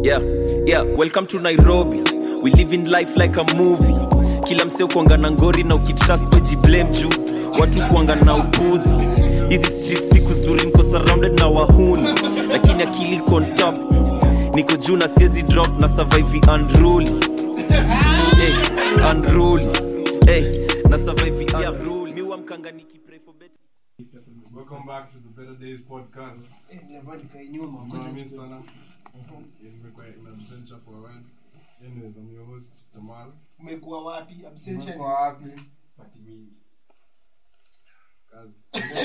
yeah yeah welcome to nairobi we live in life like a movie kila msee kuanga na ngori na ukitrust wejiblame juu watu kuanga na upuzi hizi street siku zuri niko surrounded na wahuni lakini akili iko on top niko juu na siezi drop na survive unruly hey, unruly hey, na survive unruly mi wamkanga nikipray for better Welcome back to the Better Days podcast. Eh, niambia nikae nyuma, ngoja Mami tu- sana. Nimekuwa in absentia for a while. Anyways, I'm your host, Jamal. umekuwa wapi absentia Umekuwa wapi? Kazi.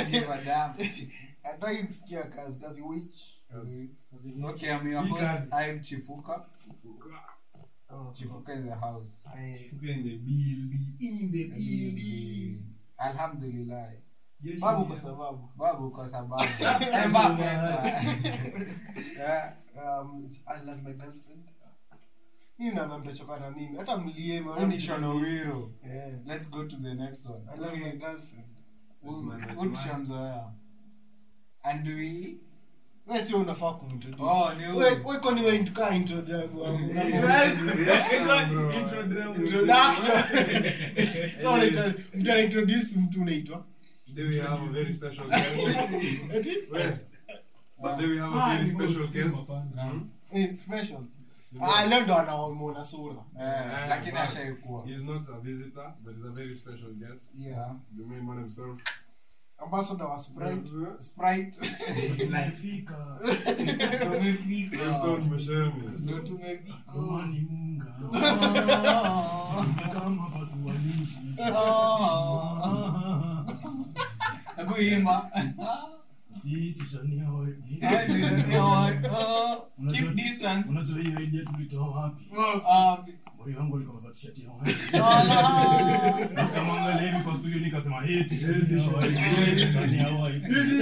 hataki kusikia kazi kazi which Kazi. Okay, I'm your host. I'm Chifuka. Oh, Chifuka in the house. I- in the building. in the building. Alhamdulillah. babu kwa sababu Babu kwa sababu. Sema pesa. Yeah. um, it's- I love my girlfriend mimi na mtachoka na mimi hata mlie Huu ni Shonowiro. Eh, Let's go to the next one. I love my girlfriend Huu tushamzoea. And we wewe sio unafaa kumintroduce Oh, ni huyu. wewe wewe kwani wewe intuka intro yangu wangu introduction so unaitwa mtu anaintroduce mtu unaitwa Today we have a very special guest. eti West. But today we have a very special guest. eh special ah leo ndo anaona sura eh, lakini but ashaikuwa. He's not a visitor, but he's a very special guest. yeah The main man himself. ambassador wa sprite Sprite. Nelson Mashemi. ndio tumefika Hebu imba. Keep distance. unajua hiyo idea tulitoa wapi Ah, moyo wangu ulikuwa umevaa t-shirt ya white. Nikamwangalia hivi kwa studio nikasema hii t-shirt ni ya white, hii t-shirt ni ya white.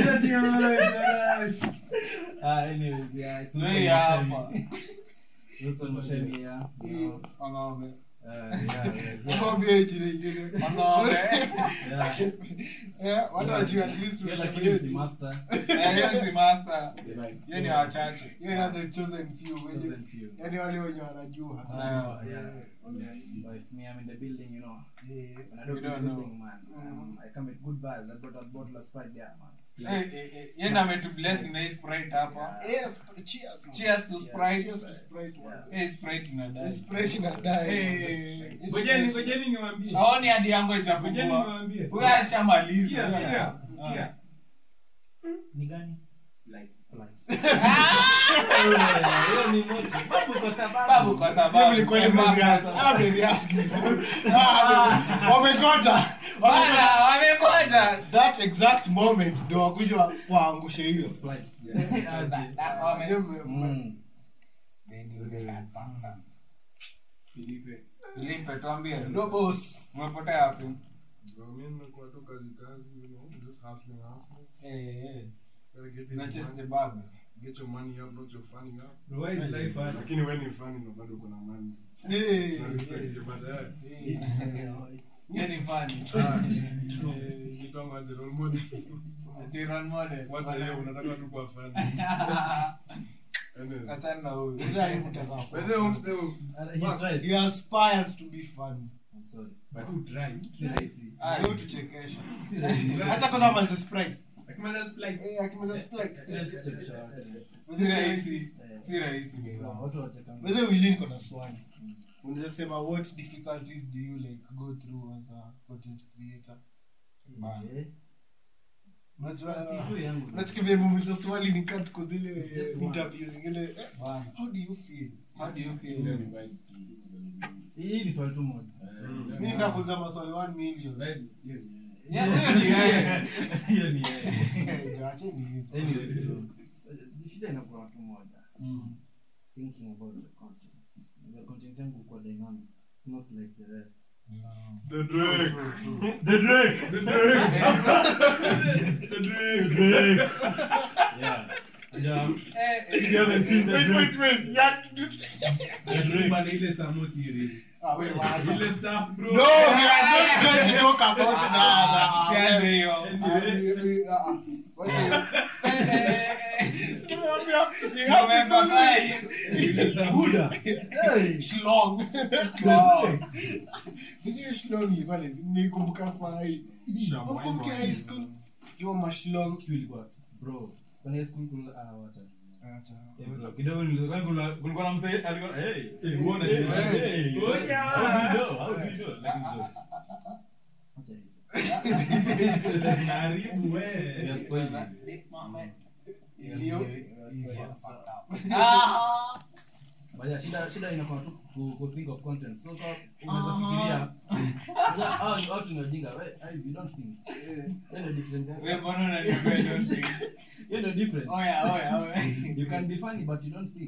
Ah, anyways, yeah, it's Wewe Wilson hapa. Mashemi. Wilson Mashemi, yeah. No. Wang'ombe. Uh, yeah, yeah, yeah. Mwambie jina ingine. Wang'ombe. Yeah. Eh, watu wajue at least Yeah, unasema lakini hiyo si si- master. Eh, hiyo si master. Hiyo ni wachache. hiyo ina the chosen few wenye- Chosen few. yaani wale wenye wanajua Ah, yeah. Yeah, but it's me, I'm in the building, you know. Eh, When I don't We in the don't know. building, man, um, I come with good vibes. I got a bottle of Sprite there, man. Eh, eh, eh, yeye ndo ametubless na hii Sprite hapa. yes, cheers. Cheers to Yeah. Sprite. Cheers to Sprite, man. Eh, Sprite inadai. Inspiration inadai. Eh, Ngojeni, ngojeni niwaambie Haoni hadi yangu ngojeni itapungua. niwaambie Huyo ashamaliza. Sikia, sikia, Ah. sikia. Ni gani? Babu kwa Hiyo sababu. mlikuwa ni mmerehearse. Ah, mmerehearse before. Ah, wamekota. Bana, wamekoja. that exact moment ndo wakuja wa- waangushe hiyo Wame- Hiyo mme- mme- Filipe, tuambie. ndo boss Umepotea wapi? Bro, mi nimekuwa tu kazi kazi, you know, just hustling, hustling. Eh, eh. Gotta get Na your chase money- the bag. get your money up, not your funny up. Bro, why is life hard? Lakini wewe ni funny na bado uko na money. Eh, Na respect you, but, eh, eh, Hiyo ni funny. eh, kitongo aje role model. Ati role model. Wacha hiyo, unataka tu kuwa funny. Anyways. Achana na huyu. Hizo haikutaka. By the way, umse- He aspires to be fun. But who try? Ah, Leo tuchekesha. Hata kwanza manze Sprite. Akimaliza splice. Eh, akimaliza Sprite. Si rahisi. Si rahisi. Wewe Willy niko na swali. Unaweza sema what difficulties do you like go through as a content creator? Unajua unachiki vile muuliza swali ni kat kwa zile It's just one. interviews zingine eh, Bana. how do you feel? How do you feel? hii ni swali tu moja Mimi nitakuuliza maswali 1 million. Yeah, hiyo ni yeye. hiyo ni yeye. Eh, Acheni hizo. Anyways, bro. So, shida inakuwa tu moja thinking about the content the content yangu kwa dynamic it's not like the rest The Drake. the drake the drake the drake drake yeah and um if you haven't seen the Wait, drake wait, wait. Yeah. the drake Bana, ile samosi ile. Ah, wait, wacha. Ile stuff, bro. No, we are not going to talk about that. Sianze hiyo. Ah, we- we- ah, ah. Wacha hiyo. Tumwambia You have to do Umeemphasize. Buda. Hey. this. Shlong. Wow. Hiyo shlong ilikuwa lazima nikumbuka saa hii. Shabwa Ukumbuke ino. high school. Hiyo mashlong. Kitu ilikuwa bro. Kwenye school kula ah wacha. Acha. Eh, bro, kidogo nilikuwa kuna kulikuwa na msee alikuwa hey hey uone Hey. hey Oh, yeah. how do you know how do you know like jokes acha hizo Naharibu we. Yes, poison. Hiyo. Baya, shida shida inakuwa tu ku, ku think of content. So so unaweza fikiria. Unajua, hao ni watu ni wajinga. We, I- you don't think. Hiyo ndio difference yake. Wewe mbona unaniambia don't think? Hiyo ndio difference. Oya, oya, oya. You can be funny but you don't think.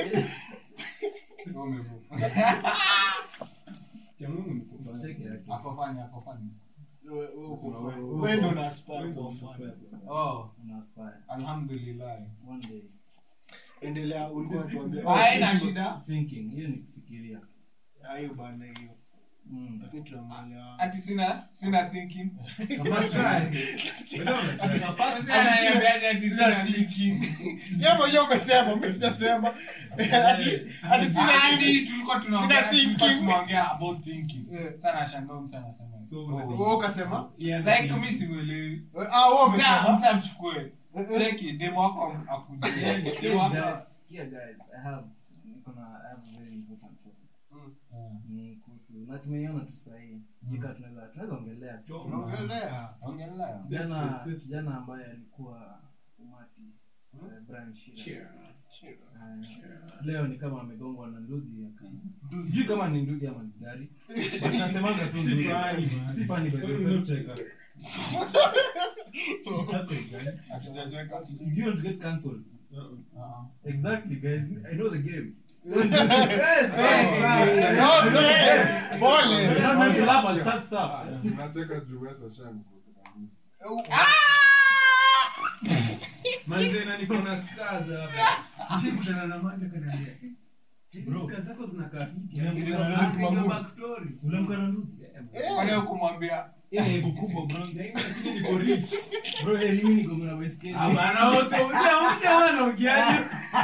Cha Mungu ni kufa. Unacheki yake. Ako funny, ako funny. Wewe ndo una aspire kuwa fan. Oh, Una aspire alhamdulillah. one day. Endelea ulikuwa tuambia. Haina shida. Thinking, hiyo ni kufikiria. Hayo bana hiyo. Mm. Lakini tunamwelewa. Ati sina sina thinking. Kama try. Wewe unatry. Sasa ananiambiaje ati sina thinking. Yeye mwenyewe umesema, mimi sijasema. Ati ati sina Hadi nini? tulikuwa tunaongea Sina thinking. tulikuwa tunaongea about thinking. Yeah. Sana shangaa mtu anasema. So, Oh. unataka- Wewe ukasema? Yeah, Like lakini- mimi simuelewi. Ah, wewe Msa umesema. msa mchukue. Eh, eh. Cheki demo wako akuzie. Guys, Demo wako. yeah, guys, I have niko na I have a very important topic. Ni kuhusu na tumeiona tu sahii. Sijui kama tunaweza tunaweza ongelea. Sure. Unaongelea. Ongelea. Kijana Safe, kijana ambaye alikuwa umati eh, Brian Shira. Cheer. Eh, leo ni kama amegongwa na nduthi aka- sijui kama ni nduthi ama ni gari but nasemanga tu Si nduthi. funny, man. si funny by the way, Wewe cheka. Hatujacheka. You want to get cancelled. Uh-uh. Exactly, guys. I know the game. Okay. Pole. You don't have to laugh at such stuff. Unacheka juu wewe sasa shangu. Manze na niko na scars hapa. Nishikutana na mmoja kaniambia. Hizi Bro. scars zako zinakaa fiti. Ule- Ndio ule- back- ule- ndio backstory. Ule mkana nduthi. Yeah, man. Kwani hukumwambia Ile aibu kubwa bro. Lakini niko rich. Bro, eh, mimi niko na baiskeli. Hapana, wewe sio unaongea wana ukiaje?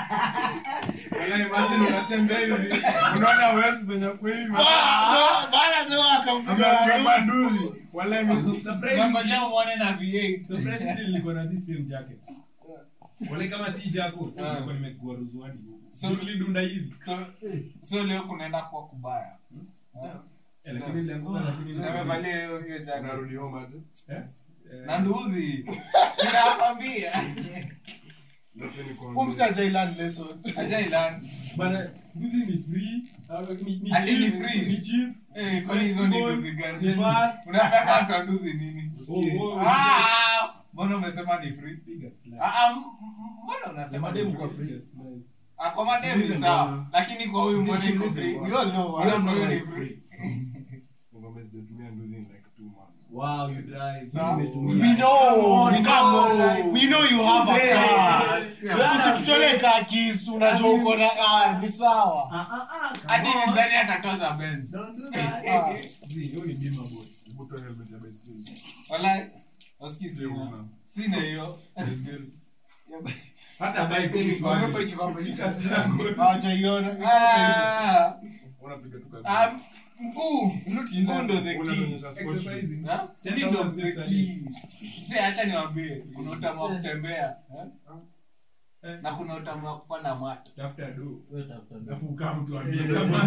Wala imagine unatembea hivi. Unaona wewe venye kwa hivi. Bana tu akampiga. Amebeba nduzi. Wala ime Surprise. Ngoja muone na V8. Surprisingly nilikuwa na this same jacket. Wale kama si jako, Ah. nilikuwa nimekuwa ruzuani huko. So- So nilidunda hivi. So so leo kunaenda kwa kubaya. Eh, Lakini nilianguka lakini Sasa amevalia hiyo hiyo jacket. unarudi home aje? Eh? Eh, Na nduthi. Ninakwambia. Lakini kwa Umsa Jailan lesson. Ajailan. Bana, hizi ni free. ah, ni- ni Ati ni cheap, free? ni cheap. Eh, kwani hizo ni nduthi Ni gani? fast. Unataka hata nduthi nini? Oh, oh, Ah, mbona umesema ni free? Piga splash. Ah, ah, m- m- mbona unasema Mademu ni kwa free? free. Ah, kwa mademu Siulize sawa. mbona. Lakini kwa huyu mbona iko free? We all know. Hiyo ah. ndio Hiyo ni ni free. free. Ngombe sijatumia nduzi in like two months. Wow, you drive. Sawa. We know. We Come know. on. We know you have a car. Yeah. Usitutolee kaa keys, tunajua uko na ah, ni sawa. Hadi nidhani atatoza Benz. Don't do that. Ah. Zi, hiyo ni bima boy. Hebu toa helmet ya baiskeli. Walai, usikii Sio sina. una. Sina hiyo. Baiskeli. Hata bike ni Umepa iki kwamba bike. iki. Just struggle. Hawajaiona. Ah, Unapiga tu kazi. ah, mkuu, mkuu ndo the key. Unanionyesha sport shoes. Exercising. Ha? Ten Hii ndo thousand the steps a key. Mzee, acha niwaambie, kuna utamu wa kutembea eh? Eh, na kuna utamu wa kupanda mato. tafuta do. Wewe tafuta nduthi. Alafu ukaa mtu ambie kama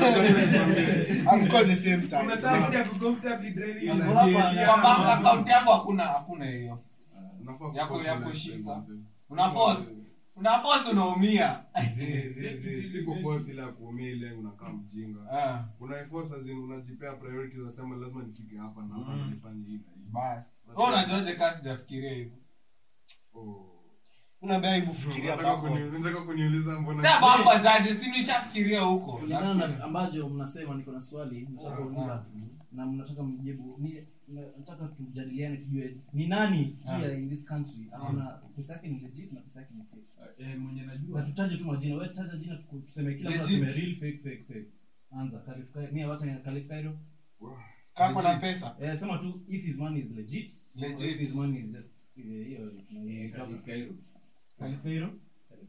Hamko the same size. Umesaa moja ku comfortably driving Yeah, unajielewa Kwa bank kama- account yangu hakuna hakuna hiyo. Unafaa Yako- kuforce yako lifestyle, shika. mzee. Una force, una force unaumia. Zi- zi- zi- si kuforce ile ya kuumia ile unakaa mjinga. Ah, Unaiforce as in unajipea priority unasema lazima nifike hapa na hapa Mm. nifanye hii na hii. basi. Wewe unajuaje kasi sijafikiria hivyo? Oh. Unaambia hebu fikiria Unataka kuni- backwards. unataka kuniuliza mbona Sasa baba jaje, si nishafikiria huko. kulingana na ambacho mnasema niko na swali nataka Ah, kuuliza ah. na mnataka mjibu ni nataka tujadiliane tujue ni nani Ah. here in this country akona pesa yake ni legit na pesa yake ni fake Eh, mwenye na najua tutaje tu majina wewe taja jina tuku- tuseme kila mtu Legit. aseme real fake fake fake anza Khalif Kairo mimi wacha ni Khalif Kairo Kako na pesa. eh sema tu if his money is legit or Legit. if his money is just eh, hiyo Eh, job Khalif Kairo. Khalif Kairo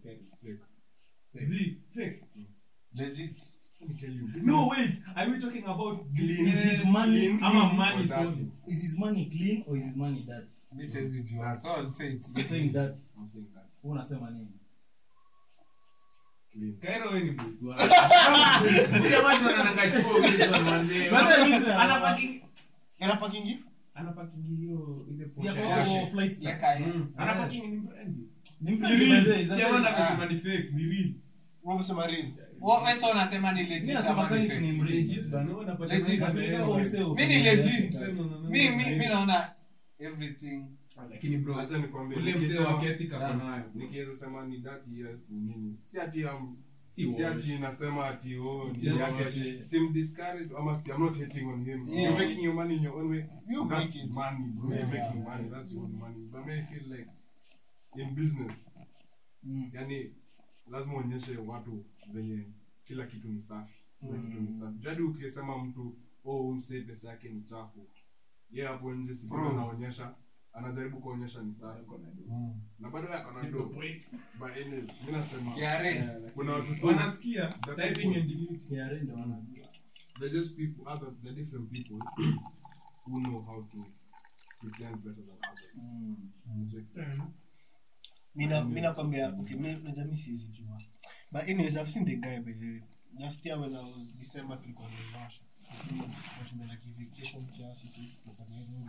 Fake. Z, fake. Legit. Let me tell you. this No, is wait. Are we talking about Clean. Is his money I'm a clean money or dirty. source. Is his money clean or is his money dirty? Mi siwezi jua. So I'll say it's You're saying that. I'm saying that. Wewe unasema nini? Clean. Kairo wewe ni boss wangu. Huyu jamaa ndo anananga chuo hizo manze. Bado mimi sina- Ana parking Ana parking ana parking hiyo ile Si Porsche hapo yake. flights na- Leka ye. Mm. Ana parking ni brand. Ni Ni mfanye by the way, is real. that Jamaa right? anasema ni fake, ni real. Wewe umesema real. Wa- wewe sasa unasema ni legit Mimi nasema ama kani ni ni fake? Legit bana, wewe unapata Legit. brand Afrika ya au wewe. mseo Mi ni ufanye legit. that. No, no, no, Mi no, mi no. mi naona everything. Lakini bro, Acha nikwambie, ule mzee nikisema- wa Ketika Yeah. ako nayo. nikiweza sema ni dirty yes ni nini si ati um, Si si wash. ati nasema ati oh ni Just yake. wash. sim discourage ama si I'm not hating on him Yeah. you're making your money in your own way You that's make it. money bro Yeah. you're making money that's your own money but I feel like in business Mm. yani lazima uonyeshe watu venye kila kitu ni safi kila kitu ni safi jadi ukisema mtu oh umsee pesa yake ni chafu ye hapo nje si Bro. anaonyesha anajaribu kuonyesha ni safi na bado yako na Ndio do point. but anyways mimi nasema Kiare. kuna watu tu Wanasikia That typing people- and delete. KRA ndio wanajua. they're just people other they're different people who know how to pretend better than others Mm. Check. Mina mina nakwambia okay mimi unajua mimi siwezi jua. But anyways I've seen the guy by the way. Last year when I was December tulikuwa Naivasha. Tumeenda vacation kiasi tu tulikuwa Nairobi.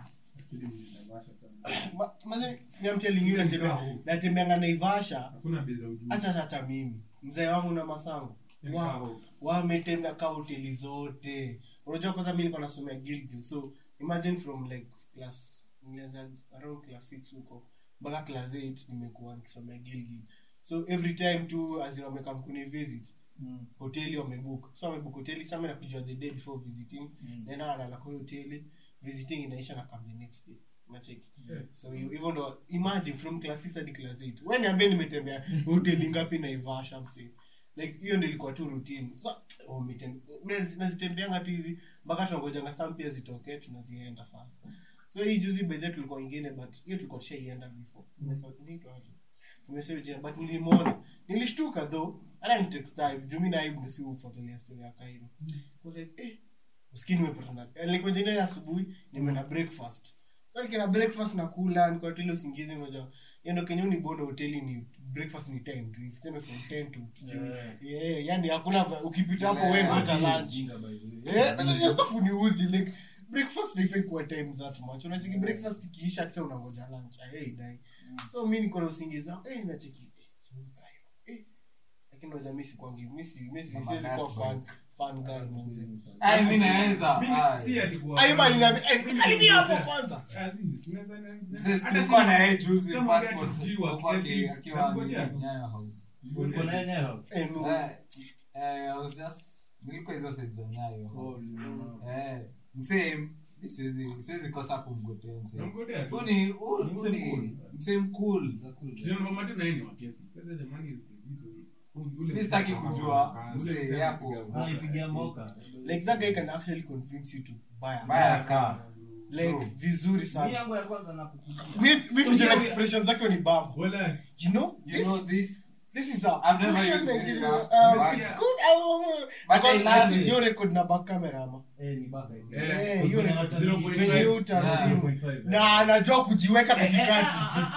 Ma- Maze ni I'm telling you natembea natembeanga Naivasha Hakuna bei za ujuzi. hata hata mimi. Mzee wangu na masango. Wow. wametembea ka hoteli zote unajua kwanza mi niko nasomea Gilgil so imagine from like class nilianza around class 6 huko mpaka class 8 nimekuwa nikisomea Gilgil so every time tu as in wamekam kuni visit Mm. hoteli wamebook so wamebook hoteli sasa mimi nakujua the day before visiting Mm. naenda nalala kwa hiyo hoteli visiting inaisha na come the next day unacheki Yeah. so hiyo hivyo ndo imagine from class 6 hadi class 8 wewe niambie nimetembea hoteli ngapi Naivasha msee like hiyo ndio ilikuwa tu routine so oh, mitem- mimi nazitembeanga tu hivi mpaka tunangojanga saa mpya zitokee tunazienda sasa so hii juzi bedhe tulikuwa ingine but hiyo tulikuwa tushaienda before Nimesahau- inaitwa aje? Nimesahau jina but nilimwona nilishtuka though hata ni text time juu mimi na aibu ndio si ufuatilia story ya Cairo Kwa like eh usikini nimepata na eh, nilikuwa jana ile asubuhi nimeenda breakfast so nikienda breakfast nakula niko tu ile usingizi moja hiyo ndio kenye ni bondo hoteli ni breakfast ni time tu tuseme from 10 to sijui Yeah. yeah yani hakuna va- ukipita hapo Yeah. wewe ngoja Jinga, lunch jinga by the way. eh but just stuff uniudhi like breakfast haifai kuwa time that much unasiki breakfast ikiisha tisa unangoja lunch i hey die so mimi niko na usingizi wangu, eh nacheki eh sijui Cairo eh lakini unajua mimi sikwangi mimi si mimi si- Mama siwezi kuwa Dark fan fan guy manze Ai, mi naweza. Mimi Ai. si ati kuwa- ayo bali na eh Mimi salimia hapo nimekuja. kwanza Ah, si- sinaweza- na- na- Sisi hata tulikuwa si- na yeye juzi kama ati passport sijui wa huko aki- Kenya, akiwa nangoja. Nyayo House. Ulikuwa na yeye Nyayo House? eh no Eh, eh, I was just nilikuwa hizo side za Nyayo Oh, House. uliona. Eh, msee mi siwezi siwezi kosa kumgotea msee. Namgotea tu. Huyu ni huyu- Ni huyu msee ni cool. msee mcool. Za cool. Kijana mama tu na yeye ni wa Kepi. Sasa jamani, ule- ule- Mi sitaki kujua Ule msee msee yapo. anapiga Anaipigia moka. like that guy can actually convince you to buy a Baya kaa. like Bro. vizuri Mi sana yangu ya kwanza nakupigia. mi mi facial expressions zake ni bamba Wala, you know You this know this this is a I've never crucial used this Nigerian car. uh, But- it's good uh, But I love it. hiyo record na back camera ama Eh, ni baka hivi. Eh, Eh, Kwa hiyo sababu record anataka 0.5. venye Yeah. utamsimu 0.5, na anajua kujiweka katikati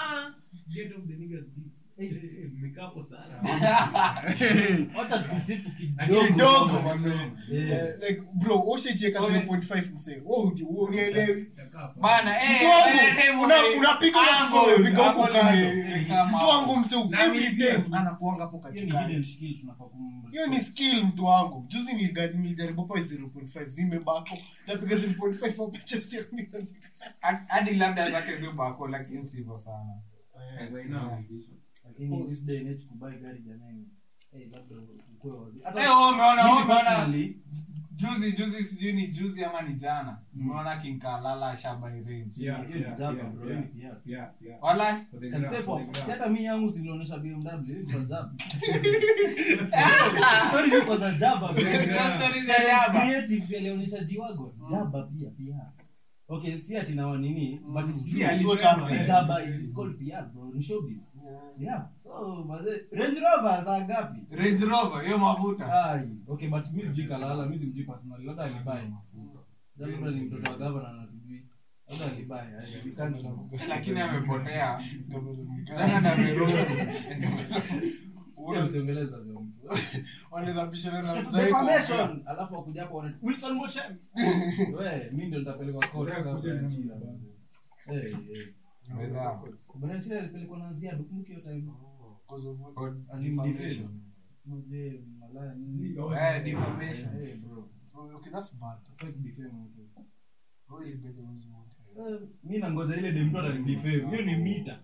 get off the niggas deep. Eh, eh, mmekaa hapo sana. Wacha tumsifu kidogo kidogo. man. Eh. Eh, like bro ushajiweka 0.5 msee wewe unielewi Utakaa hapa. bana eh Mtu wangu, by the time una- ume- unapiga na Angle, simu, unapiga huko angle kando. ime- kama mtu wangu msee Na every mimi time pia. anakuanga hapo Hiyo ni hidden katikati skill tunafaa kum- hiyo ni skill mtu wangu juzi niliga- nilijaribu pa 0.5 zimebako napiga 0.5 hapo chest yangu Hadi- hadi labda zake zubako lakini sivyo sana Eh, By now, vision. Lakini this day and age kubuy gari jamani. Eh, labda ukue wazi. Hata Eh, wewe umeona mimi wewe umeona personally, juzi juzi sijui ni juzi ama ni jana Mm. umeona kinkalala shaba range Yeah, hiyo ni yeah, jaba, yeah, bro, yeah. hiyo ni PR. Yeah, yeah. wala For the Can gram, say for for- the si gram. hata mi yangu zilionyesha BMW hiyo ni kwa jaba. Stories ziko za jaba, bro. Stories za jaba. Creatives yalionyesha G-Wagon. Jaba pia pia. okay si ati na nini but it's Si true alisema, what happened. si eh. jaba it's, it's called PR bro ni showbiz yeah so but the- Range Rover saa ngapi Range Rover, hiyo mafuta ai okay but mimi sijui kalala mimi simjui personally labda alibai labda ni mtoto wa governor na tujui labda alibai I- we can't know. lakini amepotea tena na Nairobi. Pia msiongeleza zio mtu. wanaweza bishana na mzee kwa- Defamation. alafu wakuja hapo wana Wilson Moshem we mimi ndio nitapelekwa court Yeah, kabla ya kuja China na- bado eh eh Weza. Bwana China alipelekwa na Ziad kumbuki hiyo time Because of what? For alimdefend defamation. Moje malaya nini Zi- oh, Eh, defamation. eh bro Oh, okay, that's bad. fake defame mtu How is it better than what? Eh, mimi nangoja ile dem mtu atanidefame hiyo ni mita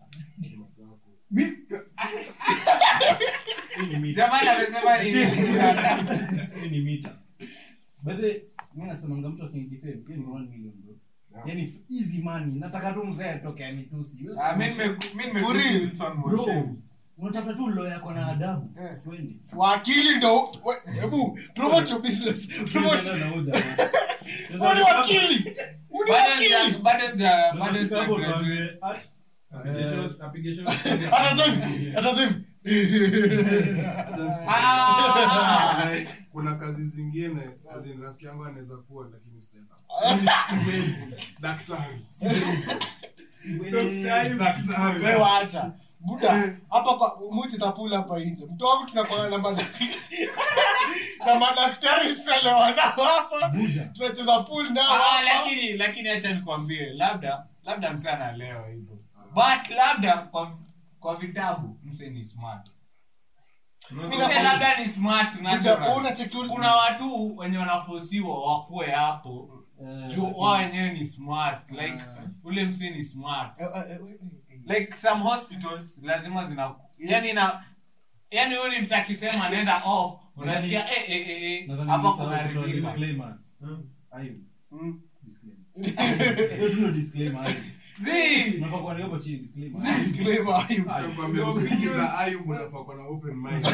hiyo ni mita Jamani amesema nini? hiyo ni mita by the way, mimi nasemanga mtu akinidefame hiyo ni 1 million bro yani easy money nataka tu mzee atoke anitusi Ah, mimi nime- mimi nimekusi For real? Wilson bro Moshem. unatafuta tu lawyer kwa na adabu Eh. twende wakili ndo we- hebu promote your business promote Wewe ni wakili Wewe ni Bado wakili sija- bado sija- bado sija graduate. Apige shot, apige shot. hata sasa hivi hata sasa hivi Ah! Like, kuna kazi zingine as in rafiki yangu anaweza kuwa lakini sitaenda daktari daktari wewe waacha buda hapa kwa muti tapula hapa nje mtu wangu tunakuwa na madaktari na madaktari tunalewa nao hapa tunacheza pool nao Ah, hapa lakini lakini acha nikwambie labda labda mse analewa hivyo but labda kwa kwa vitabu mse ni smart mse labda ni smart Buda, natural. unacheki ule- kuna watu wenye wanafosiwa wakuwe hapo juu wao wenyewe ni smart like ule mse ni smart Eh, eh, eh, eh, eh. like some hospitals lazima zina yani na yani huyu ni mse akisema nenda off unasikia eh eh eh, eh hapa kuna reliever disclaimer Mm. ayo Mm. disclaimer hiyo tu ndio disclaimer ayo Zii! unafaa kuandika hapo chini disclaimer Disclaimer, Ayub. Nakwambia, ukisikiza Ayub unafaa kuwa na open mind.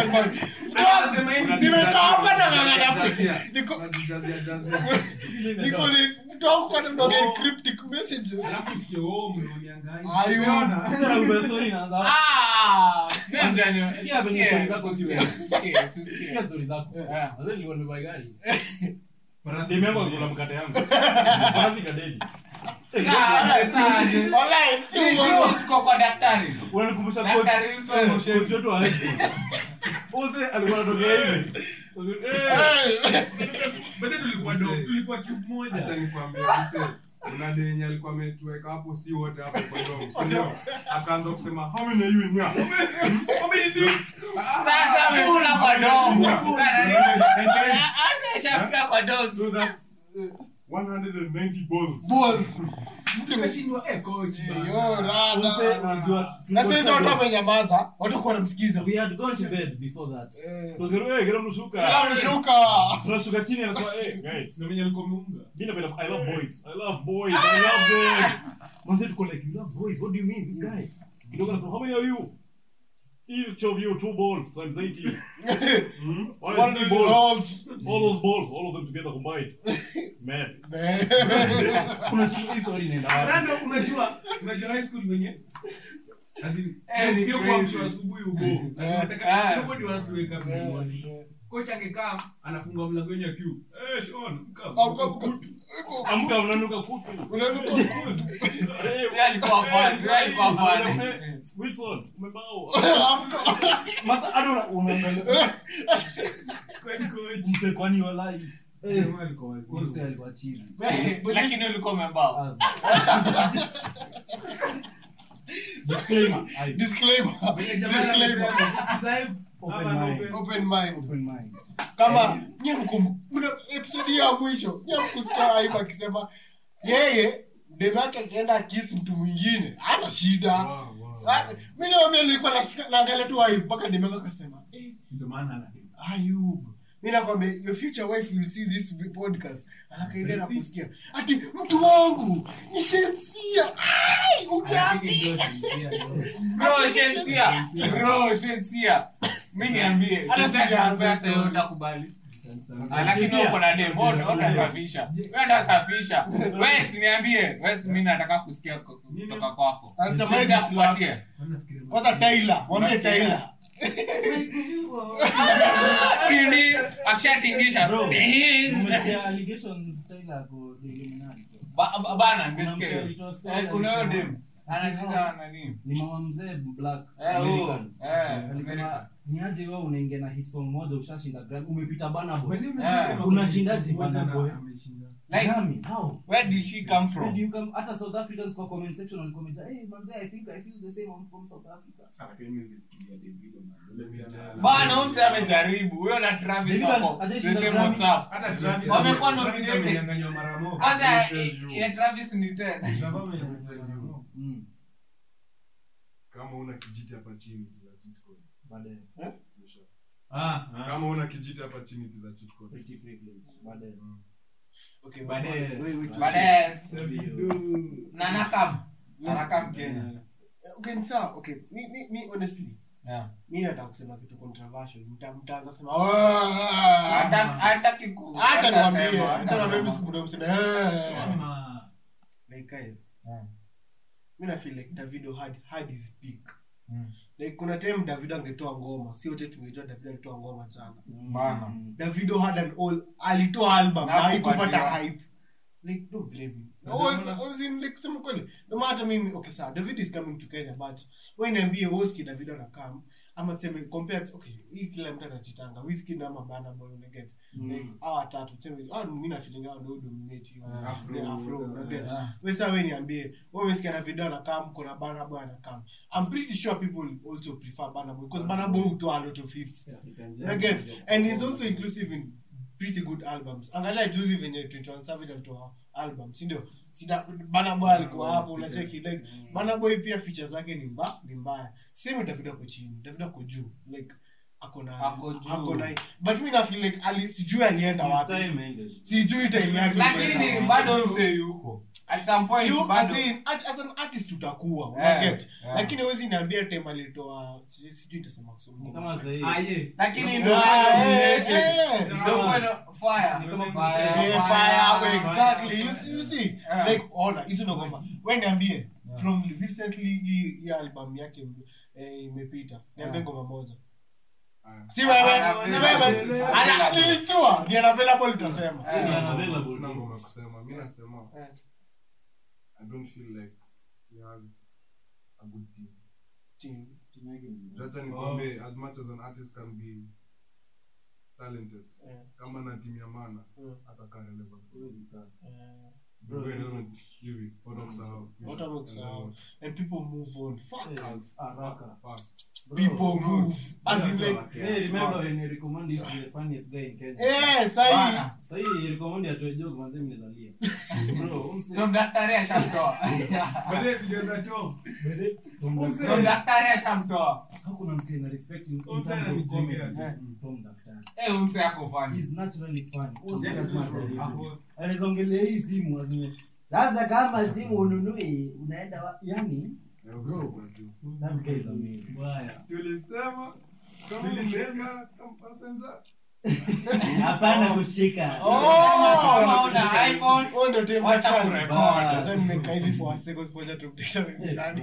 Nimekaa hapa na ng'ang'ana. Unajijazia- Niko- unajijazia- jazia. niko li- mtu wangu kwa nini unaongea cryptic messages Alafu usikie, oh, mnaoniangalia. Ayub. Umeona? Sasa nakupa story inaanza hapo. Ah! Ndio, ndio. Sikia kwenye Sikia, story zako sikia, siwe. sikia, sikia. Sikia story zako Yeah. Sasa nilikuwa nimebuy gari Farasi. demu yangu alikula mkate yangu farasi kadedi Sawa, sawa. Walai, si Sisi uongo. tuko kwa daktari unanikumbusha Daktari coach Wilson Moshem. coach wetu wa high school Ose alikuwa anatokea hivi Eh, Hey. Bado tulikuwa dog, tulikuwa cube moja. Acha nikwambie, mse, kuna denye alikuwa ametuweka hapo si wote hapo kwa dom, si ndio? akaanza kusema how many are you in here? sasa amekula kwa domo Sasa nani- Sasa ishafika kwa domo so that's 190 balls Balls. Tukashindwa, eh, coach, bana. Yo, rada. Ose, unajua na sasa hizo watu tulikuwa- wamenyamaza watu kuwa wanamsikiza we had gone to bed before that Eh. Tukasema, "Eh, kila mtu shuka." Kila mshuka tunashuka chini anasema hey, guys Ndio venye alikuwa ameunga. Mimi napenda I love boys. I love boys. I love them. Manze tuko like you love boys. What do you mean? This guy. Kidogo anasema how many are you? Each of you two balls times 80. Hmm? Why is three balls? Balls. All those balls, all of them together combined. Man. Man. Kuna shida hii story inaenda wapi? Rando, unajua unajua high school venye As in, Eh, ni hiyo crazy. kuamshwa asubuhi ugo. As in, Eh. nataka- Eh. nobody wants to wake up in the Eh, morning. eh. Coach angekaa anafungua mlango wenye queue. Eh, Sean, come. Amka, amka. Iko- Amka unanuka kutu. unanuka kutu. Eh, Yeye alikuwa fan, yeye alikuwa fan. eh, Wilson, umebao. Amka. Masa hata una- unaangalia Kwani coach. mse kwani walai. Jamaa alikuwa wazee. Mse alikuwa chizi. lakini ulikuwa umebao Az. Disclaimer. Ai, Disclaimer. Venye jamaa anasema, Disclaimer. "Subscribe, Open hapa na mind. open." Open mind. Open mind. kama nye mkum kuna episode ya mwisho nye mkusikia aibu akisema yeye demu yake akienda akisi mtu mwingine ana shida Wow, wow. Ah, mi naambia nilikuwa nashika- naangalia tu aibu mpaka demu yake akasema eh, Ndio maana anadema. ayub mi nakwambia your future wife will see this podcast anakaidia na kusikia ati mtu wangu ni shensia ai ugapi bro shensia bro shensia mi niambie Hata sasa sijaanza sasa story. wewe utakubali Ah, lakini wewe uko na dem, wewe ndio utasafisha. Wewe ndio utasafisha. Wewe siniambie, wewe si mimi nataka kusikia ku- kutoka kwako. Anasema Sisi hizi akupatie. kwanza Tyler mwambie Tyler Kindi akishatingisha. Bro, Ding. umesikia allegations Tyler ako the Illuminati? Ba- ba- Bana, Kuna nimesikia msee hiyo. alitoa story Eh, Kuna hiyo alisema- dem. Anajiita nani? ni mama mzee black Eh, huyo. American. Eh, alisema American. ni aje wewe unaingia na hit song moja ushashinda Grammy umepita bana boy Eh, unashindaje bana boy Like, Grammy how where did she come Where from? do you come hata South Africans kwa comment section walikuwa wamejaa hey manze I think I feel the same I'm from South Africa Bana, huyu msee amejaribu. Huyo na Travis David wako. hajashinda The same Grammy. WhatsApp. Hata Travis Wamekuwa ame- nominated. Travis amenyang'anywa mara moja. Kwanza Let me tell you. ya Travis ni 10. Travis amenyang'anywa mara moja. mm kama una kijiti hapa chini za cheat code. baadaye Ah, ah. kama una kijiti hapa chini za cheat code. pretty privilege baadaye okay Baadaye. wait, wait, wait. Baadaye Ndio. na nakam. Yes. Nakam Kenya. okay ni sawa okay mi mi mi honestly Yeah. mi nataka kusema kitu controversial Mta- mtaanza kusema Hata "Ah." hata kiku. acha hata niwaambie sema, acha hata niwaambie sema. msibudo mseme "Ah." Ama- like guys Yeah. mi na feel like davido had had his peak Mm. like kuna time davido angetoa ngoma si wote tungejua davido alitoa ngoma jana Bana. Mm. davido had an all alitoa album Na na haikupata kupatiwa. hype like don't blame him Na Oh, ndio it's- maana- oh, it's in, like kusema kweli no matter mimi okay sawa david is coming to kenya but wewe niambie woski david anakam ama tuseme compare okay hii kila mtu anachitanga whisky na mabana boy unaget like hawa tatu tuseme ah mimi na feeling hao ndio dominate hiyo Yeah. the afro unaget Yeah. wewe sasa wewe niambie wewe umesikia na video anakam kuna bana boy anakam i'm pretty sure people also prefer bana boy because bana boy hutoa a lot of hits I get and he's also inclusive in pretty good albums angalia juzi venye 21 savage alitoa album si ndio sida bana boy alikuwa hapo unacheki like bana boy pia features zake ni mba ni mbaya same david ako chini david ako juu like ako na Ako juu. ako na but mimi na feel like ali sijui alienda His wapi time ended. sijui time yake Lakini ilienda bado wapi. msee yuko. At some point You, bado. as, in, at, as an artist utakuwa Yeah, unaget yeah. lakini huwezi niambia time alitoa sijui sijui nitasema kusoma Ni kama sahii Ah, yeah. Lakini Ah, ndio eh, bado eh. ndio bado fire. Ni kama Fire, Yeah, fire. fire, exactly. You see, you see. Yeah. Like, ona, hizo ndo ngoma. Wewe niambie, from recently hii hii album yake eh, imepita. Niambie Yeah. ngoma moja. Aya. Si wewe, Ah, si available. wewe. Ana nilijua, ni unavailable utasema. Ni Yeah. unavailable. Sina ngoma ya kusema mi nasema Eh. i don't feel like he has a good team Team. acha nikwambie as much as an artist can be talented Eh, kama na timu ya mana Mm. atakaa relevant eh. Bro, you know, hivi, watu wakusahau. Watu wakusahau. And people move on. Fuck. Eh, haraka. Fast. People move. As in like, Hey, remember when Eric Omondi used to be the funniest guy in Kenya? eh, sahi. Bana. Sahii Eric Omondi atoe joke manze mimi nazalia. Bro, umse- Ndio daktari ashamtoa. Baadaye video za Tom. Tom Ndio Daktari. daktari ashamtoa. How kuna msee na respect in, in Tom terms Daktari of comedy? anamjengea. Mm, Tom Daktari. Eh, huyu msee ako funny. He's naturally funny. What's Yeah, that smart bro. alivyo? Hapo- Anaweza ongelea hii simu azime. Sasa kama simu ununue unaenda wa... yani Yeah, Bro. usiku tu. that guy is amazing. Mbaya. tulisema kama umeweka kama passenger Hapana kushika. Oh, kama una iPhone, Oh, ndo time wacha daktari. kurekod. Hata nimekaa hivi for a second, ngoja tumdate with nani.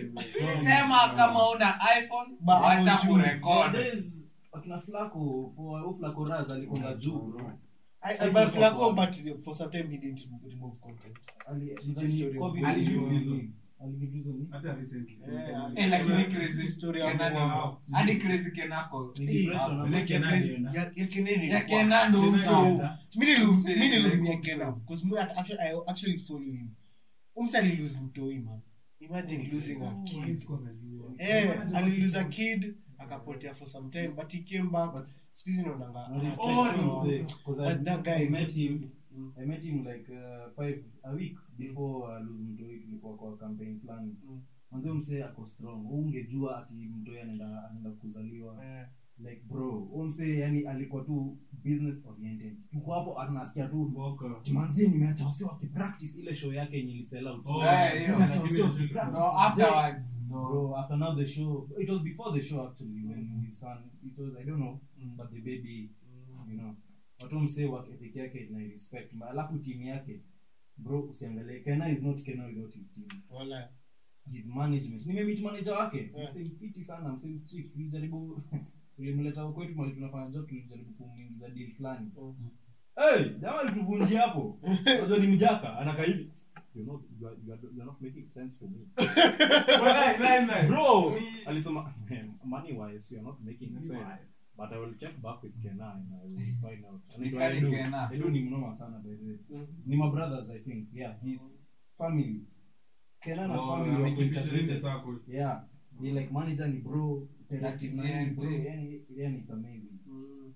Sema kama una iPhone, Ba- wacha hapo juu. kurekod. Nowadays, akina Flaco for au Flaco Raz alikonga juu. I, I buy Flaco, but for some time he didn't remove content. Ali Story ni of- COVID Alijibu nini? vizuri. Alijibu vizuri. Hata recently. Yeah, Eh, lakini crazy Story Kenan hapo. hapo. Hadi crazy Kenako. Ni depression ama- Peleke nani na- Ya- ya Keneni Ya ilikuwa- Kenan ndo Kenan msee. anaenda. Mi nilum- Msee, mi nilumia like, Kenan, 'cause me, actually- I actually follow him. Umse alilose mtoi, man. Imagine losing a kid. Sikuwa najua. Eh, alilose a kid akapotea for some time but he came back siku hizi naonanga No respect Oh, to no. say, 'cause I- But that guy I is- met him Mm. I met him like uh, five a week before uh, lose mtoi tulikuwa kwa campaign fulani Mm. mwanzo msee ako strong Wewe ungejua ati mtoi anaenda anaenda kuzaliwa Eh, like bro huyo msee yani alikuwa tu business oriented tuko hapo anasikia tu Mboka. manzi nimeacha wasi wakipractice ile show yake yenye ilisell out Oh, Eh, hiyo. Nimeacha wasi wakipractice, No, manze. afterwards. No. bro after now the show it was before the show actually when his son it was i don't know Mm. but the baby you know watu msee work ethic yake na respect Ma- alafu team yake bro usiangalie Kena is not Kena without his team Wala. his management nimemeet manager wake Yeah. msee mfiti sana msee strict tulijaribu tulimleta kwetu mali tunafanya job tulijaribu kumuingiza deal fulani Mm. hey jamaa alituvunjia hapo unajua ni mjaka anakaa hivi You're not, you are, you are, you are not making sense for me. Walai, walai, walai. Bro, alisema, money wise, you are not making sense. But I will check back with Kena and I will find out. Anaitwa Kari Edu. Kena. Edu ni mnoma sana by the way. Mm. Ni my brothers I think. Yeah, his family. Kena na Oh, family na wako Kipito integrated. Linde Sacco. Yeah. Ni like manager ni bro, directive Na na ni bro. TNT. Yani yani it's amazing. Mm.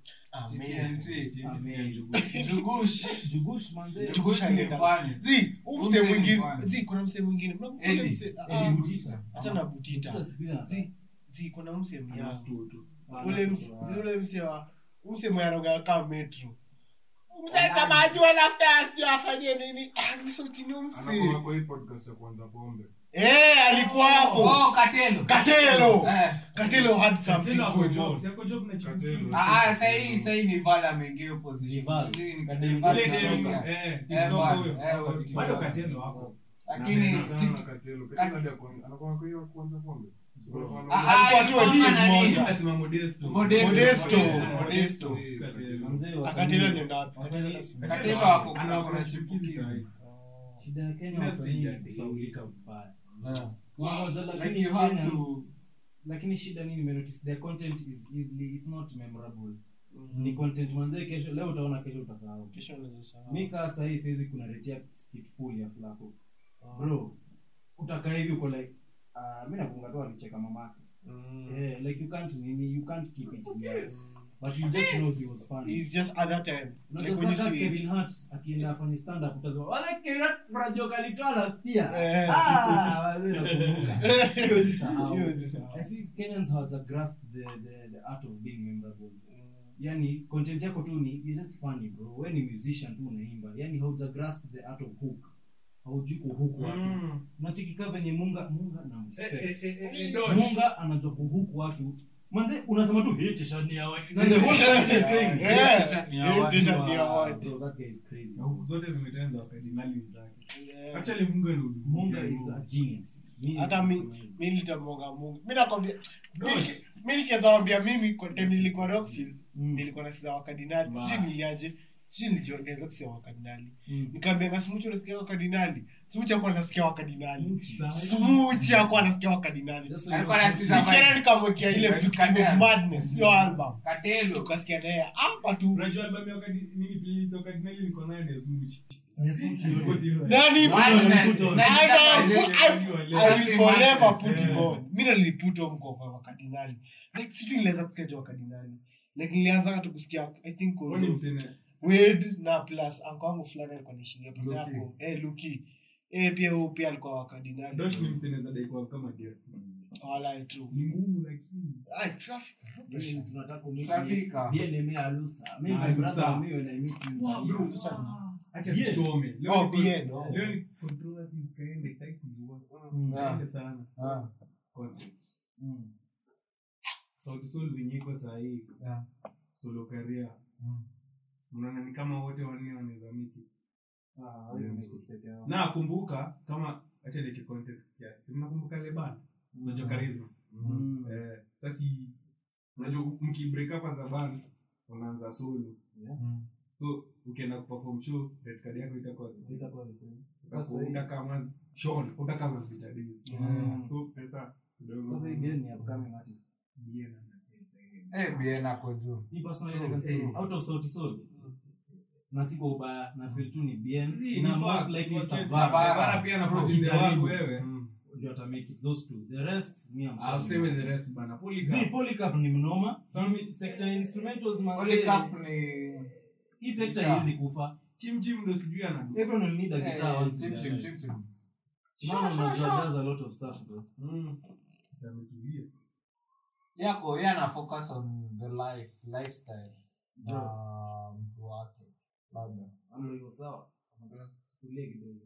TNT. Amazing. Amazing. Jugush. Jugush manze. Jugush Jugush ni alienda- funny. Zi, huu Huyu msee msee ni mwingine funny. zi kuna msee mwingine Mnakumbuka Eddie. ule msee- ah, Eddie Butita. acha na butita Butita siku hizi anataka. zi zi kuna msee mia Anastu tu. Ah, ule na- mse- ah. ule msee wa msee mwenye anaongea kama metro msee kama ajua nafta sijui afanye nini ah nimesauti msee Anakuwa kwa hii podcast ya kuanza pombe. eh alikuwa hapo Oh, Katelo. Katelo. Eh. Katelo had something Tena ako going job, on si ako job na Katelo. chipukizi. Ah, ah, sahii sahii ni Val ameingia hiyo position. Ni Val. Sijui ni- Kadem- Val Ile anatoka. demu, Yeah. eh, Eh, TikTok Val. huyo. Eh, huyo Bado TikTok. Katelo wako. Lakini Anaachana Tik- na Katelo. Katelo hadi akuwa- anakuwa kwa hiyo kuanza pombe. Ah, Alikuwa tu ah, episode ilikuwa nani? moja. Nasema Modesto. Modesto. Modesto. Modesto. Katelo. Manze wasanii- akatelo nenda wapi wasanii- Katelo- Katelo wako kuna Ana- kuna ana chipukizi. chipukizi sahi. shida ya kenya Kila wasanii sija- ni kusaulika vibaya Yeah. Wamoja, Like lakini you have Kenyans- to- lakini shida nini nimenotice their content is easily it's not memorable ni content manzee kesho leo utaona kesho utasahau Kesho unaweza sahau. mi kaa sahii siwezi kunaretia skit full ya flaco bro utakaa hivi uko like uh, mi nakunga tu alicheka mamake Mm. yeah, like you can't nini you can't keep it yes. but you just know he was funny It's just at that time. Unajua Like when you sasa see it. Kevin Hart akienda afanye stand up utazama wala Kevin Hart brajoka alitoa last year Eh. ah wazee nakumbuka hiyo si sahau Hiyo si sahau. I think Kenyans have grasped the, the, the art of being memorable yani content yako tu ni you're just funny bro wewe ni musician tu unaimba yani hauja grasp the art of hook haujui kuhook watu Mm. unachikika venye munga munga na Eh, eh, respect eh, eh, eh, Dosh. munga anajua kuhook watu manze unasema tu hate shani ya watu Yeah. t-shirt ni ya Hiyo watu. t-shirt ni ya watu. Bro, that guy is crazy Na huku zote zimetenza wakadinali wenzake Yeah. actually mungu ni udu- munga is a genius Mi- hata mi mi nilitamwonga mungu mi nakwambia mi niki- mi nikiweza wambia mimi kwa time nilikuwa rockfields Mm. nilikuwa nasikiza wakardinali Wow. sijui niliaje sijui nilijiongeza kusikia wakardinali Mm. nikaambia na smuchi unasikia wakardinali smuchi akuwa anasikia wakardinali Smuchi. smuchi akuwa anasikia wakardinali Just so Alikuwa you know, anasikiza nikienda nikamwekea ile Vibes victim of Cartel. madness hiyo album Katelo. tukasikia naye hapa tu unajua album ya wakadi nini playlist ya wakadinali niko nayo ni ya Smuchi. Yes, Smuchi. Support hiyo. nani Madness. on. I know, Madness. I- I will forever put him Yeah. on. mi niliput on kwa kwa wakardinali like situ niliweza kusikia jo wakardinali like nilianza tu kusikia i think Wewe ni also msene. Wade na plus anko wangu fulani alikuwa naishingia pesa Luki. yako eh luki eh pia huyo pia alikuwa wakardinali Dosh ni msene za daikuwa kama guest. wala tu Ni ngumu lakini. ai traffic Mimi tunataka kumiti Trafika. BNM alusa mimi my Alusa. brother mimi when I meet him Wow, bro. Lusa. Acha Yeah. tuchome. Leo oh ni- bien oh. leo ni controversy ikaende, sitaki kujua. Mm. Yeah. Ikaende sana. Ah. Content. Mm. Sauti Sol venye iko sahii Yeah. solo career Mm. mnaona ni kama wote wanne wanaweza miki Ah, hawezi make it peke yao. na kumbuka kama acha niki context kiasi Si mnakumbuka leban unajua charisma Mm. eh sasa unajua mki break up as a band unaanza solo Mm. so ukienda kuperform show red card yako itakuwa Itakuwa the same. utakuwa utakama Sean utakama vitadi Mm. so pesa kidogo Sasa hii game ni upcoming artist. Bien ana pesa yeye. Eh, bien ako juu. Me personally, I can say, Mm. out of Sauti Sol, na si kwa ubaya na feel tu ni bien Zii, na ni most facts, likely facts. Savara. Savara pia Bro, anapotea kijaribu. wangu wewe ndio ata make it those two the rest me I'm I'll sorry. say with the rest bana Zii, Polycarp Polycarp ni mnoma Some- sector ya instrumentals man Only cup ni hii sector Guitar. haiwezi kufa chim chim ndo sijui ana everyone will need a guitar Eh, once in chim their chim life. chim chim. Shimano Sure, sure, unajua sure. does a lot of stuff bro Mm. Ametulia. yako yeye ana focus on the life lifestyle na mtu wake labda Ama hivyo sawa tulie kidogo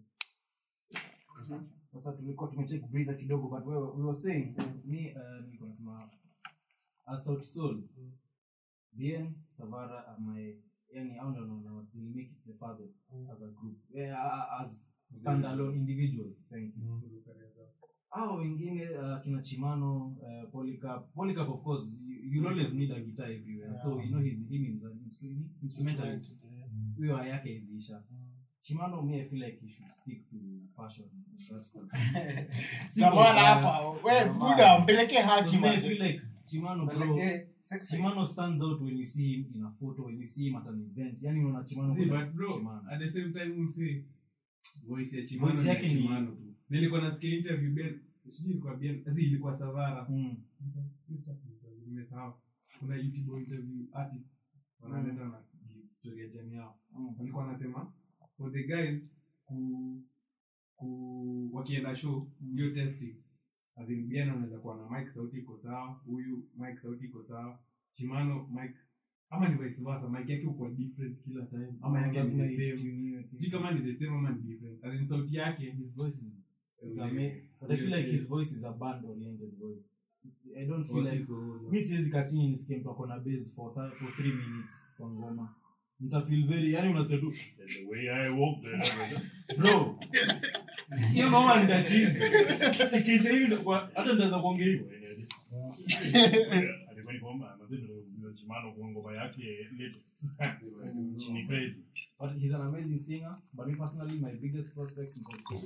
sasa tulikuwa tumecheck breather kidogo but we, we were saying me uh, nilikuwa nasema as Sauti Sol Bien Savara are my yani au ndio naona will make it the farthest as a group yeah, as standalone individuals thank you hao wengine uh, kina chimano uh, polycarp polycarp of course you, you'll always need a guitar everywhere so you know he's him is an instru- instrumentalist huyo yake iziisha chimano me i feel like he should stick to fashion and that stuff Tamala hapa we buda mpelekee haki Because me i man. feel like chimano bro Peleke sexy. chimano stands out when you see him in a photo when you see him at an event yani unaona chimano See, kuna but bro, Chimano. at the same time msee voice ya Chimano Voice ni ya yake ni- Chimano tu. Nilikuwa nasikia interview Ben, sijui ilikuwa Ben, asi ilikuwa Savara. Mm. Nimesahau. Kuna YouTube interview artists wanaleta na story ya jamii yao. Mm. Walikuwa wanasema for the guys ku ku wakienda show hiyo testing as in Ben anaweza kuwa na mic sauti iko sawa, huyu mic sauti iko sawa, Chimano mic ama ni vice versa, mic yake uko different kila time ama yake ni Lazima the same ituniwe. sijui kama ni the same ama ni different as in sauti yake his voice is it's Yeah. ama- but I feel like his voice is a band oriented voice it's, I don't feel Oh, like si so- mi siwezi kachini nisikie mtu ako na base for, th- for three minutes kwa ngoma mtafeel very yani unasikia tu the way I walk the- bro hiyo ngoma nitachizi ikiisha hivi nitakuwa- hata nitaweza kuongea hivyo alikuwa ni kwamba mazito zile chimano kwa ngoma yake latest ni crazy but he's an amazing singer but me personally my biggest prospect is also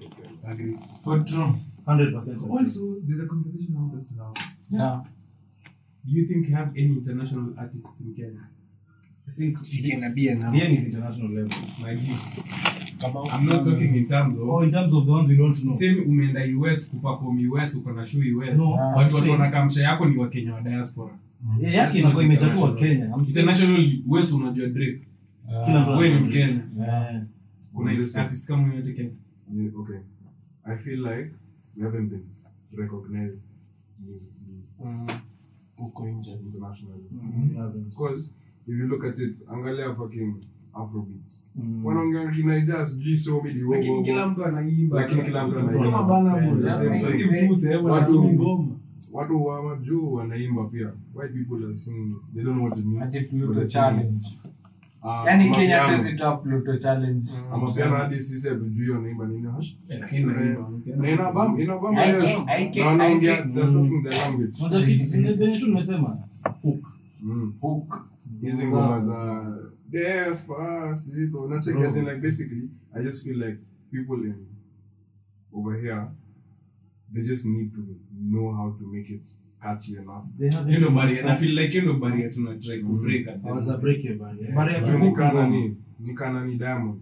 For true. 100% Also, there's a conversation I want us to have. Yeah. Do you think you have any international artists in Kenya? I think Sikia na bia na- Bien is international level My G. kama I'm not talking in terms oh of in terms of the ones we don't know same umeenda US kuperform US uko na show US. No, But I'm watu saying- wanakamsha yako ni Wakenya wa diaspora. Eh, yake inakuwa imechatua Kenya I'm saying- International US unajua Drake. Kila mtu Wewe ni anajua. Mkenya. Eh, Kuna Listen. artist kama yote Kenya. Yeah, okay. I feel like we haven't been recognized musically Mm. huko nje internationally. mm, we haven't. Because if you look at it, angalia fucking Afrobeats. Mm. Wanaongea kinaija sijui so midi wo- wo- Lakini wo. kila mtu anaimba. Lakini kila mtu anaimba. Kama bana Yeah, bwana. yeah. Lakini mkuse, hebu Watu- anaimba ngoma. watu wa majuu wanaimba pia white people are singing they don't know what it means Ati but Pluto they're challenge. singing. Ah, Yaani ama Kenya piano. tuzitoa Pluto challenge. ama piano hadi sisi hatujui wanaimba nini Lakini naimba. na inabamba inabamba I yes. can- I can- Na wanaongea I can- they're talking the language Unajua kitu- ni venye tu nimesema hook Mm. Hook. hizi ngoma za despacito unacheki as in like basically i just feel like people in over here they just need to know how to make it catchy enough they haven't Hiyo ndo even barrier. Na started. feel like hiyo ndo barrier tuna try ku break at the Hawaja moment. break your barrier. Barrier Juu to ni hook kana ngoma. ni ni kana ni diamond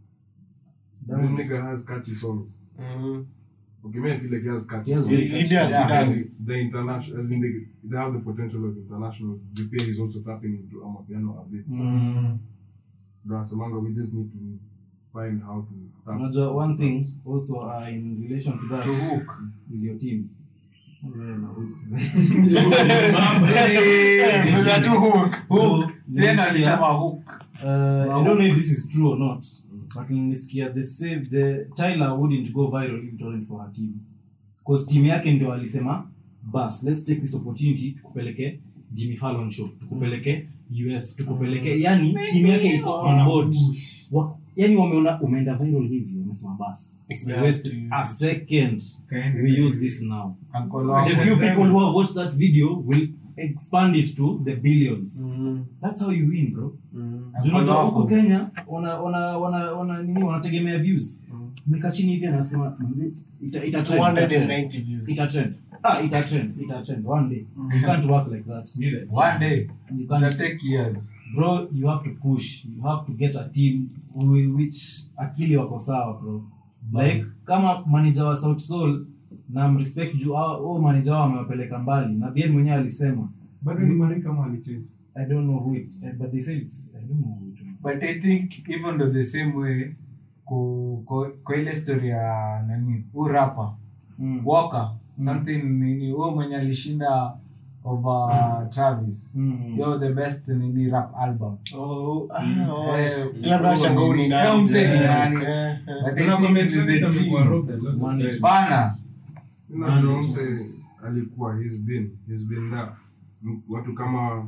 this nigga has catchy songs Mm. okay me i feel like he has catchy He has songs very He does, he And does. the international as in they, they have the potential of international Japan is also tapping into amapiano a bit Mm. Brasamanga, we just need to find how to tap Unajua one thing also uh, in relation to that To hook. is your team Yeah, na hook. Eh, kuna tu hook. So, Hook. Siena nilisikia- alisema hook. Uh, I don't know if this is true or not, but nilisikia the save the Tyler wouldn't go viral if it wasn't for her team. Because team yake ndio alisema bas let's take this opportunity tukupeleke Jimmy Fallon show tukupeleke US tukupeleke yani team yake iko on board Wa, yani wameona umeenda viral hivi wamesema bas We have waste to use a it. second Kaende. we use this now Uncle the wako. few people who have watched that video will expand it to the billions Mm. that's how you win bro Mm. unajua wako. huku kenya wana wana wana wana nini wanategemea views meka chini hivi anasema "Mzee, ita ita trend, ita trend 290 views. ita trend ah ita trend ita trend one day you can't work like that Neither. One day. you It'll can't take years. bro you have to push you have to get a team wi- which akili wako sawa bro like kama manager wa South Soul na mrespect juu hao oh, manager wao amewapeleka mbali na bien mwenyewe alisema Bado ni Marika ama alichange? i don't know who it eh, but they said it's i don't know who it was but i think even though the same way ku, ku, kwa ile story ya nani huu rapa mm. walker something nini huyo mwenye alishinda over travis Mm. yo the best nini rap album Oh, ah, oh. Eh, Kila mtu anashangaa huyu ni nani. Huyo msee ni Eh, nani? eh, eh. But I Tunakwambia think Travis the amekuwa team- robbed a lot of Management. times. bana Unajua mse alikuwa he's been he's been there M- watu kama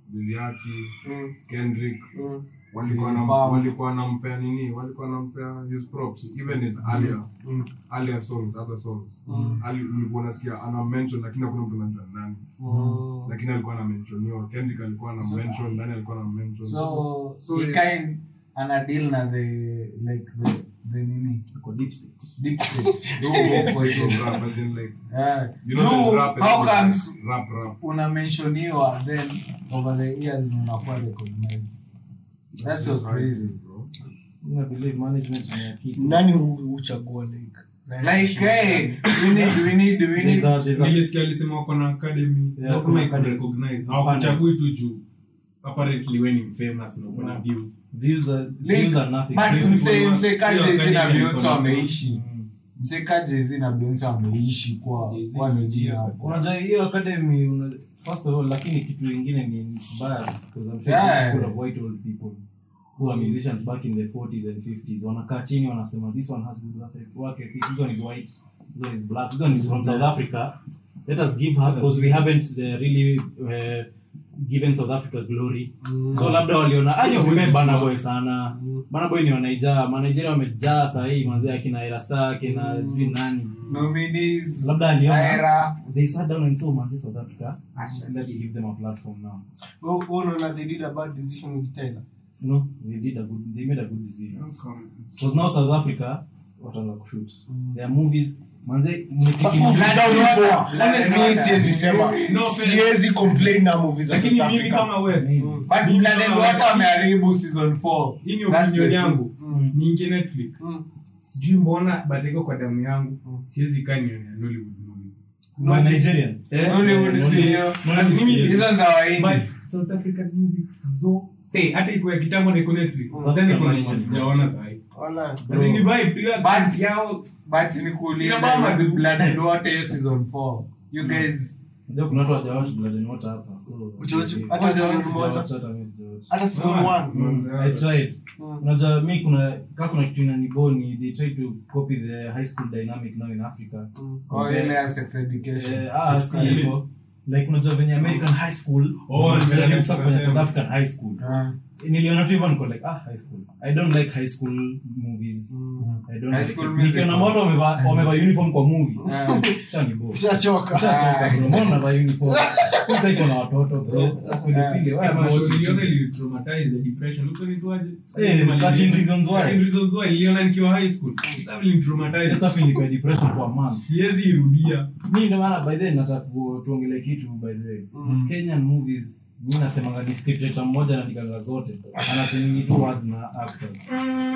Liliati, Mm. Kendrick Mm. walikuwa na Wow. walikuwa wanampea nini walikuwa wanampea his props even his earlier Mm. earlier songs other songs Mm. ali ulikuwa unasikia ana mention lakini hakuna mtu anajua nani Mm. lakini alikuwa ana mention Kendrick alikuwa ana mention nani alikuwa ana mention so, So he it's- kind ana deal na the like the the nini Iko deep state. deep state Huko huko So hivyo. rap as in like Yeah. you know there's Juu, rap and how there's comes rap rap una mentioniwa then over the years unakuwa recognized that's so Just how it crazy is, bro. Mimi na believe management ni ya kitu. nani hu- huchagua like like hey we need we need we There's need a- there's a- nilisikia alisema wako na academy Yeah, Lazima kuna iko academy. recognized. Hapana. hawakuchagui tu juu apparently we ni famous na uko na views views are- Like, views are nothing. but Principle mse wa- mse ka hiyo Jay-Z na academy Beyonce iko na wameishi Mm. mse ka Jay-Z na Beyonce wameishi kwa Jay-Z kwa ni njia genius. hapo unajua hiyo academy una, first of all lakini kitu ingine ni bias because I'm sure Yeah. it's full of white old people who are musicians back in the 40s and 50s wanakaa chini wanasema this one has good work work ethic this one is white this one is black this one is from South Africa let us give her because we haven't uh, really uh, given South Africa glory so labda waliona aje ume Burna Boy sana Burna Boy ni wanaijaa Manigeria wamejaa sahii manzi akina Erasta akina sijui nani nominees labda aliona Era they sat down and saw manzi South Africa let's give them a platform now Oh, oh, no, no, they did a bad decision with Tyler. no they did a good they made a good decision because now South Africa wataanza kushoot their movies manze mmecheki Movies Black zao ni Water, poa. Black Honestly, Water. siwezi sema No, siwezi complain na movies za lakini South mimi Africa. kama West but Mimi Blood and kama Water West, wameharibu season 4 hii ni That's opinion the yangu Mm. niingie netflix Mm. sijui mbona batiko kwa damu yangu Mm. siwezi kaa nionea nollywood movie no Nigerian Eh? Hollywood Eh, sio Nollywood Mimi sio. hizo za waindi But South African movies zote hata iko ya kitambo na iko netflix Mm. Nadhani kuna African zenye movies. sijaona sahi Wala. As in ni vibe tu ya But- yao but nikuulize Ina mama the tu. Blood and Water hiyo season 4 you guys Unajua kuna watu hawajawatch Blood and Water hapa so Hujawatch- maybe- hata season Sijawatch, moja? hata mimi sijawatch. Hata season Mama. one. Mm. I tried. Mm. unajua mi kuna kaa kuna kitu inaniboni they try to copy the high school dynamic now in africa Mm. kwa ile ya sex education Eh, ah, si hivyo like unajua venye american high school Oh, zinajaribu nilikuwa sasa kufanya nasema. south african high school Ah. niliona tu hivyo niko like ah high school i don't like high school movies I don't High like school it. music. nikiona watu wamevaa wamevaa uniform kwa movie Ah. shanibo Ushachoka. Ushachoka, bro. Mbona unavaa uniform Sasa iko na watoto bro Pedophilia. Why am I watching niliona TV? ilitraumatize the depression Uko nitwaje? Eh, 13 reasons why. 13 reasons why niliona nikiwa high school That will This traumatize stuff ilikuwa depression for a month siwezi irudia mi ndio maana by the way nataka ku- tuongelee kitu by the way Mm. kenyan movies mi nasemanga ni script writer mmoja anadikanga zote anachangingi tu words na actors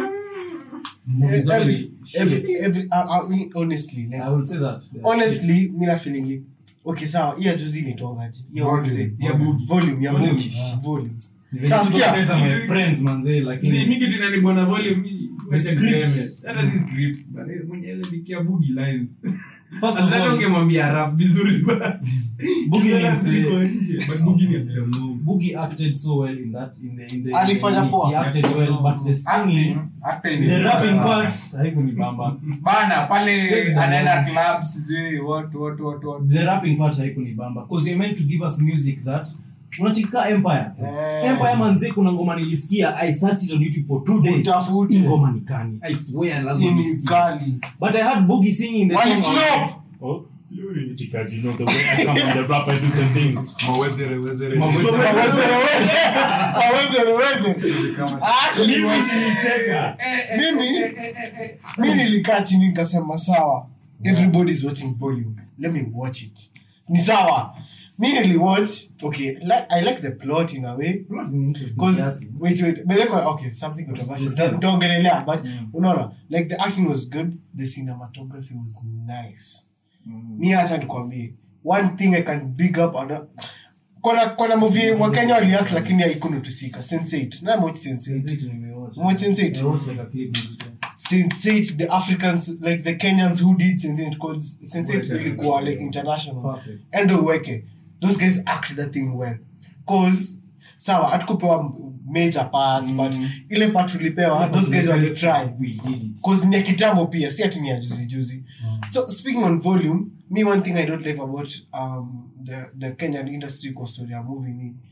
Movies zote Every, ni every, shit. every, I, I mean, honestly, like, I will say that They are honestly, mi na feeling okay sawa hiya juzi nitongaje hiya Volume. wamse ya bugi volume ya Volume, bugi ah. volume shit. Ni Sasa venye sikia. those guys are my friends manze Zi- lakini mi kitu inanibona volume mi- wacha script. niseme. Hata si script, bali mwenye aliandikia bugi lines first of Sasa all ungemwambia rap vizuri basi Bugi ni Kila msee. siku nje, but bugi ni actor mnoma. Boogie acted so well in that in the in the Alifanya in the- poa. he acted well but the singing Acting- acting the ni- rapping part haikunibamba bana pale Sisi anaenda ndio- club sijui what what what what the rapping part haikunibamba because you're meant to give us music that unachika empire Eh. empire manze kuna ngoma nilisikia i searched it on youtube for two days Utafute. Hii ngoma ni kani i swear lazima Hii ni nisikie. kali but i had boogie singing the Wali song flop. oh because you know the way i come on the rap i do the things Mawezere, wezere. Mawezere, wezere. Mawezere, wezere. Actually, mimi was- sinicheka mimi mi nilikaa chini nikasema sawa everybody's watching volume let me watch it ni sawa mi niliwatch okay like, i like the plot in a way Because wait, wait, but like, okay, something controversial. It's the same. Don't, don't get in there, but Mm. unaona, like the acting was good, the cinematography was nice. Mi hata nikwambie, one thing I can big up on kona kona movie wa Kenya waliact lakini haikunutusika. Sense8. Na watch Sense8. Watch Sense8. Sense8 the Africans like the Kenyans who did Sense8 called Sense8 ilikuwa like international. Perfect. endo uweke those guys act that thing well cause sawa hatukupewa major parts but ile part tulipewa those guys walitry we did it cause ni ya kitambo pia si ati ni ya juzi juzi so speaking on volume me one thing i don't like about um, the, the kenyan industry kwa story ya movie ni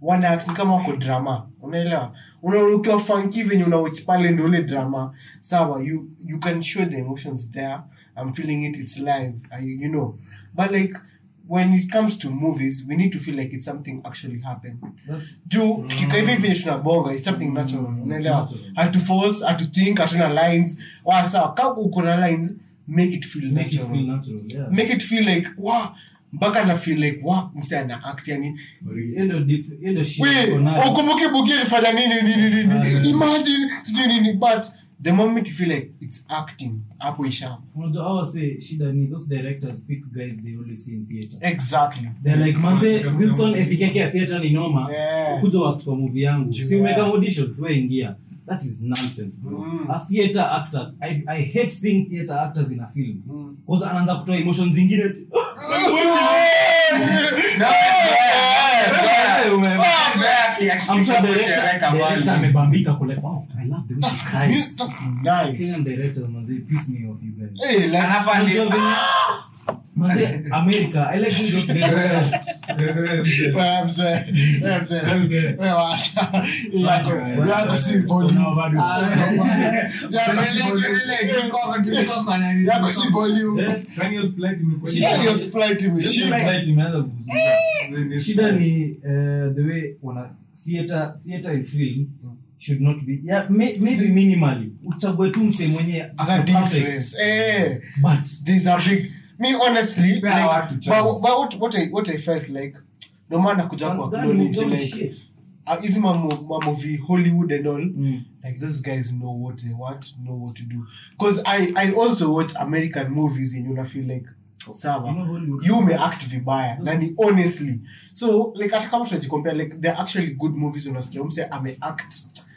wana act ni kama wako drama unaelewa Una- ukiwa funky venye unawatch pale ndio ule drama sawa you you can show the emotions there i'm feeling it it's live I, you know but like when it comes to movies we need to feel like it's something actually happened That's- juu tukikaa hivi venye tunabonga it's something natural Mm, unaelewa it's natural. hatu force hatu think hatuna lines wa sawa kama uko na lines make it feel Make it natural feel natural, yeah. make it feel like wa mpaka na feel like wa mse ana act yani Hiyo ndio dif- hiyo ndio shit we iko nayo. ukumbuke buki alifanya nini nini nini Ah, imagine sijui nini but the moment you feel like it's acting hapo isha Unajua hao wase, shida ni those directors pick guys they only see in theater exactly They're like manze Wilson efike yake ya theater ni noma Yeah. kuja wact kwa movie yangu si Yeah. umeka auditions we ingia that is nonsense bro Mm. a theater actor I, I hate seeing theater actors in a film Mm. cause anaanza kutoa emotions zingine ati- I'm sure director director amebambika kule wow I love the way she cries that's nice Kenyan director manze piss me off you guys hey like Unajua venye- manze America I like when those guys cast Wewe mzee, wewe mzee, wewe wacha. Yako- yako si volume. Yako si volume. Yako si volume. Kwani hiyo split imekuwa Shida Yeah, your sprite imeshika. shida ni uh, the way wana theater theater and film should not be yeah, may, maybe minimally uchague tu mse mwenye There's ako a perfect, difference. Eh, but there's a big me honestly Pea like watu but, chance. but what, what, I, what I felt like no maana kuja once kwa done, acknowledge don't like shit. uh, hizi mamo- mamovie hollywood and all Mm. like those guys know what they want know what to do because I, i also watch american movies and una feel like sawa You know Hollywood- you may act vibaya na ni honestly so like hata kama tunajicompare like they're actually good movies unasikia mse ameact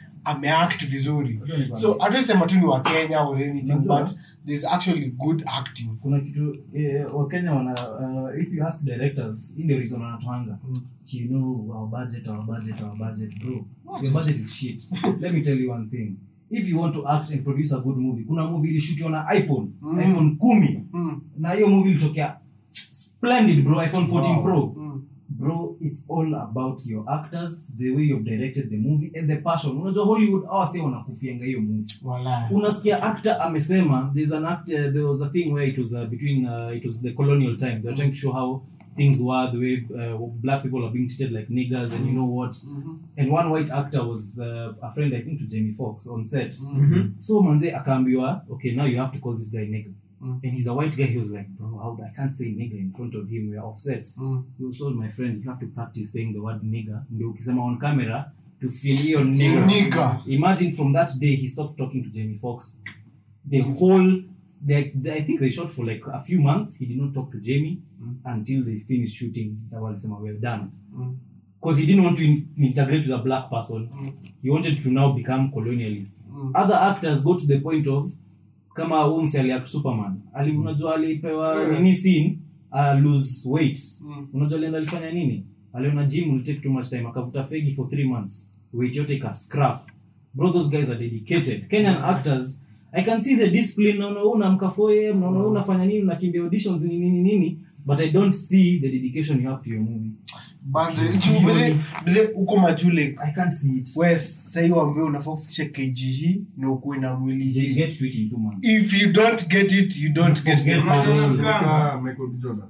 ameact vizuri so hatuisema tu ni wa kenya or anything Unajua? but there's actually good acting kuna kitu eh, wakenya wana uh, if you ask directors hii ndio reason wanatoanga you know our budget our budget our budget bro your budget is shit let me tell you one thing if you want to act and produce a good movie kuna movie ilishutiwa na iphone Mm. iphone kumi mm. na hiyo movie ilitokea splendid bro iphone 14 Wow. pro Mm. bro it's all about your actors the way you've directed the movie and the passion unajua hollywood awase wanakufianga hiyo movie Walai. unasikia actor amesema there's an actor there was a thing where it was uh, between uh, it was the colonial time they were trying to show how things were the way uh, black people are being treated like niggers and you know what Mhm. and one white actor was uh, a friend i think to jamie fox on set Mhm. so manze akaambiwa okay now you have to call this guy nigger Mm. and he's a white guy he was like bro how i can't say nigger in front of him we are offset Mm. he was told my friend you have to practice saying the word nigger ndio ukisema on camera to feel hiyo nigger Nigger. imagine from that day he stopped talking to jamie fox the whole they, they, i think they shot for like a few months he did not talk to jamie until they finished shooting na walisema we're done Mm. because he didn't want to in, integrate with a black person Mm. he wanted to now become colonialist Mm. other actors go to the point of kama huu mse aliact superman ali unajua alipewa Yeah. nini scene uh, lose weight Mm. unajua alienda alifanya nini aliona gym will take too much time akavuta fegi for three months weight yote ika scrap bro those guys are dedicated kenyan actors i can see the discipline naona wewe unaamka 4 am naona wewe unafanya nini unakimbia auditions nini nini nini but i don't see the dedication you have to your movie But the- juu vile- vile uko majuu like i can't see it we sahii wambie unafaa kufikisha kg hii na ukuwe na mwili they hii get to it in two months if you don't get it you don't get the Forget part. it. Kama Michael B. Jordan.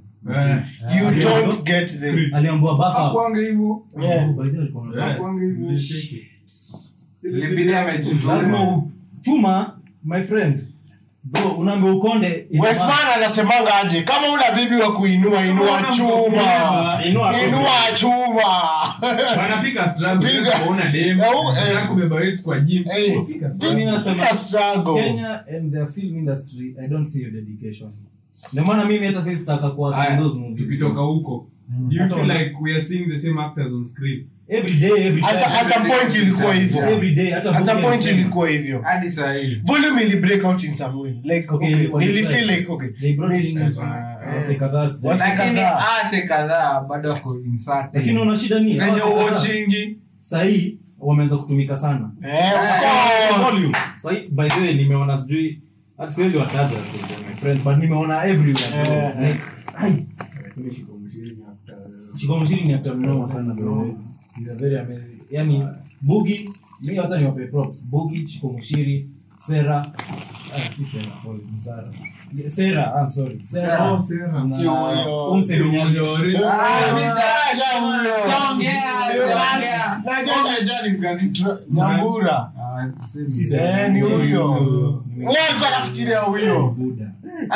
you Yeah. don't get the aliambua buff up Hakuanga hivyo. Yeah. Oh, by the way, alikuwa na- Hakuanga hivyo. Ile Ilibidi video- amejituma. lazima uchuma my friend bro unaambia ukonde ina- westman anasemanga aje kama una bibi wa kuinua inua chuma Inua inua chuma wanapika struggle, Piga. unaweza kuona dem, Eh, u- eh. unataka kubeba weights kwa gym, Eh. unapika struggle. Mimi nasema- Pika struggle kenya and the film industry i don't see your dedication ndio maana mimi hata sisi sitaka kuwa Aya, in those movies tukitoka huko do you Hata feel wana- like we are seeing the same actors on screen every day every At a- time at a point ilikuwa hivyo every day hata at a Boogie point alisema. ilikuwa hivyo hadi saa hii volume ili break out in some way like Okay, okay, ilikuwa nili ni feel try. like okay They brought in, Mr. uh, Ah, wase eh. kadhaa sija- Wase lakini kadhaa. ase kadhaa bado wako inserted. lakini una shida ni zenye wase kadhaa uochingi sahii wameanza kutumika sana Eh, of course. volume sahii by the way nimeona sijui hata siwezi wataja tu, my friends but nimeona everywhere bro. Eh. like ai Shiko Mshiri ni actor mnoma sana bro. You are very amazing. yani bugi mi wacha niwape props bugi chiko mushiri sera ah, si sera pole ni sara Si- sera i'm sorry sera Sio na huyo. umse mwenyewe nyambura si sera Eh, ni huyo. Ni Wewe alikuwa anafikiria huyo Buddha.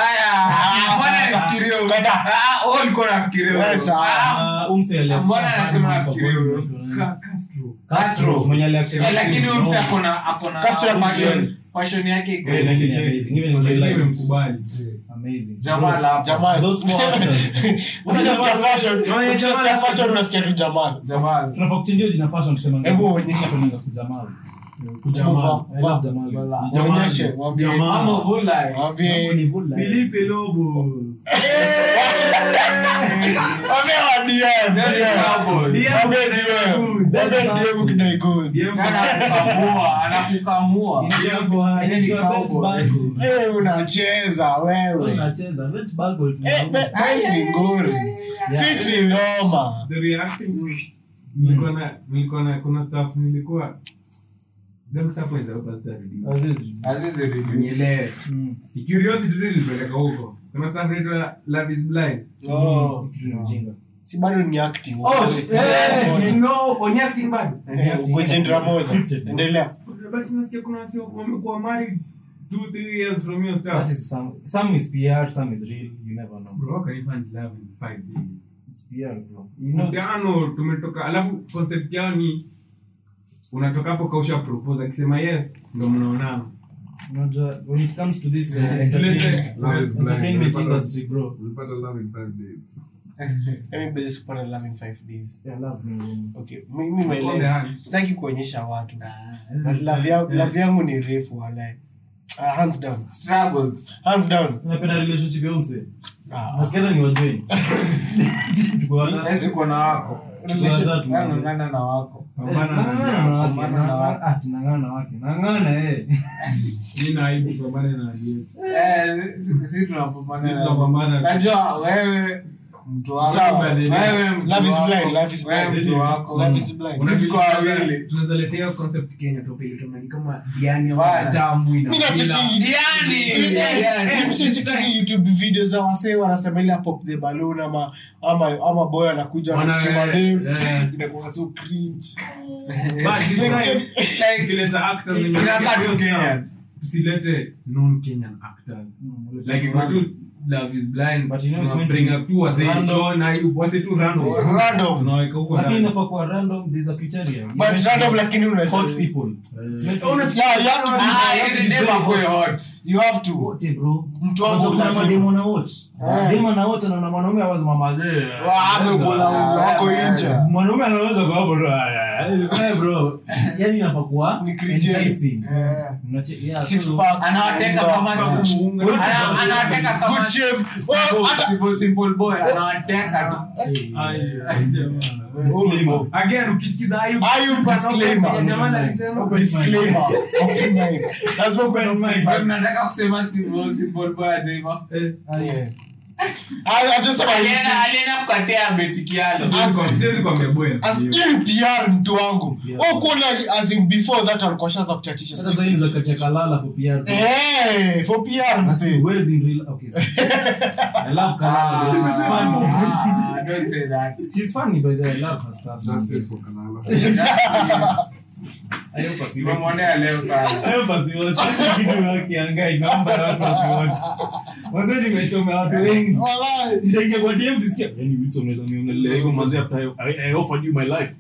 Wewe sawa. Ah, umse aliact- Mbona anasema Hapa nafikiria kwa- huyo? Ka- Castro. Castro mwenye aliact- lakini huyu mtu No. akona akona Castro fashion fashion yake iko Eh, lakini amazing. Even in real life. Nimemkubali. Amazing. Jamal hapa. Jamal. Those four actors. Ukishasikia fashion, ukishasikia fashion unasikia tu Jamal. Jamal tunafaa kuchinjia jina fashion tuseme Hebu uonyeshe. Tunaanza kujamal Hebu vaa- I love Jamal. Waonyeshe, waambie. Mama Vulai Waambie. Ni Vulai. Filipe Lobo. Waambie wa DM, DM. Cowboy. Waambie DM. Waambie DM ukidai goods. anakukamua anakukamua Inaitwa- inaitwa Cowboy. Vent Bagel. Eh, unacheza wewe Unacheza, Vent Bagel Eh, tunauza. be- bet ni ngori fit ni noma The reacting nilikuwa na nilikuwa na kuna stuff nilikuwa gangster points hapa sitarudi. Azizi. Azizi Ridi. Nielewe. Mm. Ni curiosity tu ilipeleka huko. Kuna stuff inaitwa Love is Blind. Oh. Kitu ni ujinga. si bado ni acting Oh, eh, eh, no, oni acting bado. Eh, uko jendra moja Scripted. endelea But sinasikia kuna wasi wamekuwa married two, three years from your That stuff. is some some is PR, some is real. You never know. Bro, how can you find love in five days? It's PR, bro. You know, Mkutano tumetoka, alafu concept yao ni unatoka hapo kausha propose akisema yes ndo mnaonana. unajua, when it comes to this uh, Yeah, entertainment, Love is blind. entertainment Ulipata- industry, bro. ulipata love in five days Let me base kupata love in five days Yeah, love me. okay mimi my On the life hand. sitaki kuonyesha watu but love yangu love yangu ni refu walai uh, hands down Struggles. hands down Unapenda relationship ya umse? ah, Nasikia ni wajoin. Tuko hata- Yes, uko na wako. relation- Watatu. Wewe ng'ang'ana na wako. Pambana na Nang'ana na wake, Pambana na wake. nang'ana- ati nang'ana na wake. Nang'ana, eh. Nina aibu pambane na aliyetu. Eh, si- si tunapambana Sisi na- tunapambana. Najua wewe mtu wako. Sawa. Wewe mtu Love is wako. blind, love is Wewe blind. mtu wako. Love is blind. Sisi tuko wawili. tunaweza letea hiyo concept Kenya tupeleke kama ni kama Diani Bana. wa tamu ina. Mimi nacheki- Diani! Eh, eh, Diani! eh, mshicheki youtube video za wasee wanasema ile pop the balloon ama ama ama boy anakuja Wana- anachukua dem eh. inakuwa so cringe But this time, tukileta actors wenye Inakaa tu hiyo Kenyan. stuff, tusilete non Kenyan actors like iko tu love is blind But you know it's tuna meant to bring be up tu wase random. John na wase tu random Random. tunaweka huko Lakini ndani. inafaa kuwa random, there's a criteria. You but mentioned random lakini hot unasema people. It's meant to be- yeah you have to Ah, be yeye dem akuwe hot. you have to Wote, bro. Mtu wangu Unajua kuna lazima. mademu na watch. Eh. Demu ana watch anaona mwanaume awazi mama zee. Wa- amekula wako nje Mwanaume anaweza kwa hapo bro. Eh, bro. Yaani inafaa kuwa Ni criteria. enticing. Eh, Unache- yeah, six so- pack Anawateka kama Good Ana- anawateka kama shave Oh, hata Simple, simple boy anawateka tu. Disclaimer. again ukisikiza Ayub Ayub disclaimer. ya Jamal alisema disclaimer open mind lazima kuwe na mind Wewe mnataka kusema simple, simple boy ajaiva eh, Yeah. I- I just said I- alienda alienda kukatia abetikialo siwezi kwa- siwezi kuambia bwana as in PR mtu wangu Wewe kuona as in before that alikuwa shaanza kuchachisha Sasa sasa hivi za katia kalala for PR. eh for PR Basi mzee huwezi in real- okay, so- I love Kalala. She's funny. Ah, don't say that. She's funny, but I love her stuff. justice for Kalala I hope asiwatch. Tumemwonea leo sana I hope asiwatch. Kitu wakiangai, naomba na watu wasiwatch. Mwanzo nimechomea watu wengi. Walai. Nitaingia kwa DM sisikia, "Yaani Wilson unaweza niongelea hivyo manze after I- I- I offered you my life."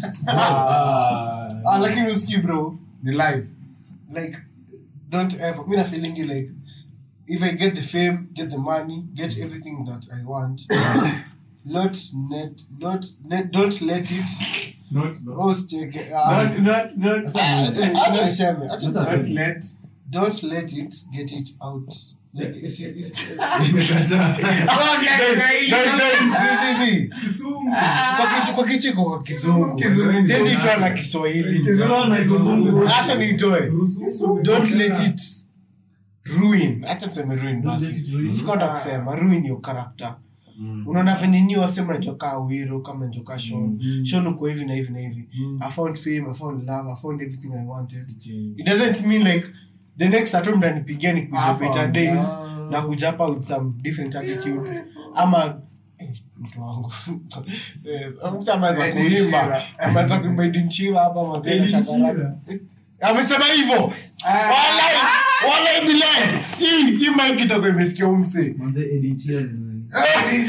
Ah. Ah, lakini usikii bro ni live like don't ever mi na feeling like if i get the fame get the money get everything that i want not net not let don't let it not not oh check ah, not not not ah, acha- acha niseme acha Acha niseme not let don't let it get it out like it's, it's, nimekataa Ongea Kiswahili. Don't- don't- see, see, see. Kisumu Kwa kitu- kwa kichiko kwa kizungu Kizungu. siwezi itoa na kiswahili Kizungu na Kizungu. hata niitoe don't let it ruin hata niseme ruin Don't let basi it ruin. sikonda kusema ruin your character unaona venye nyi wase mnachokaa wiro kama mnachokaa shon shon uko hivi na hivi na hivi i found fame i found love i found everything i wanted it doesn't mean like the next atom mnanipigia ni kuja better days na kuja hapa with some different attitude ama eh, mtu wangu Eh, mtu ameweza kuimba ameweza kuimba idinchila hapa mazee shakara amesema hivyo walai walai bilai hii hii mic itakuwa imesikia umse manze Edin Sheeran ni nani?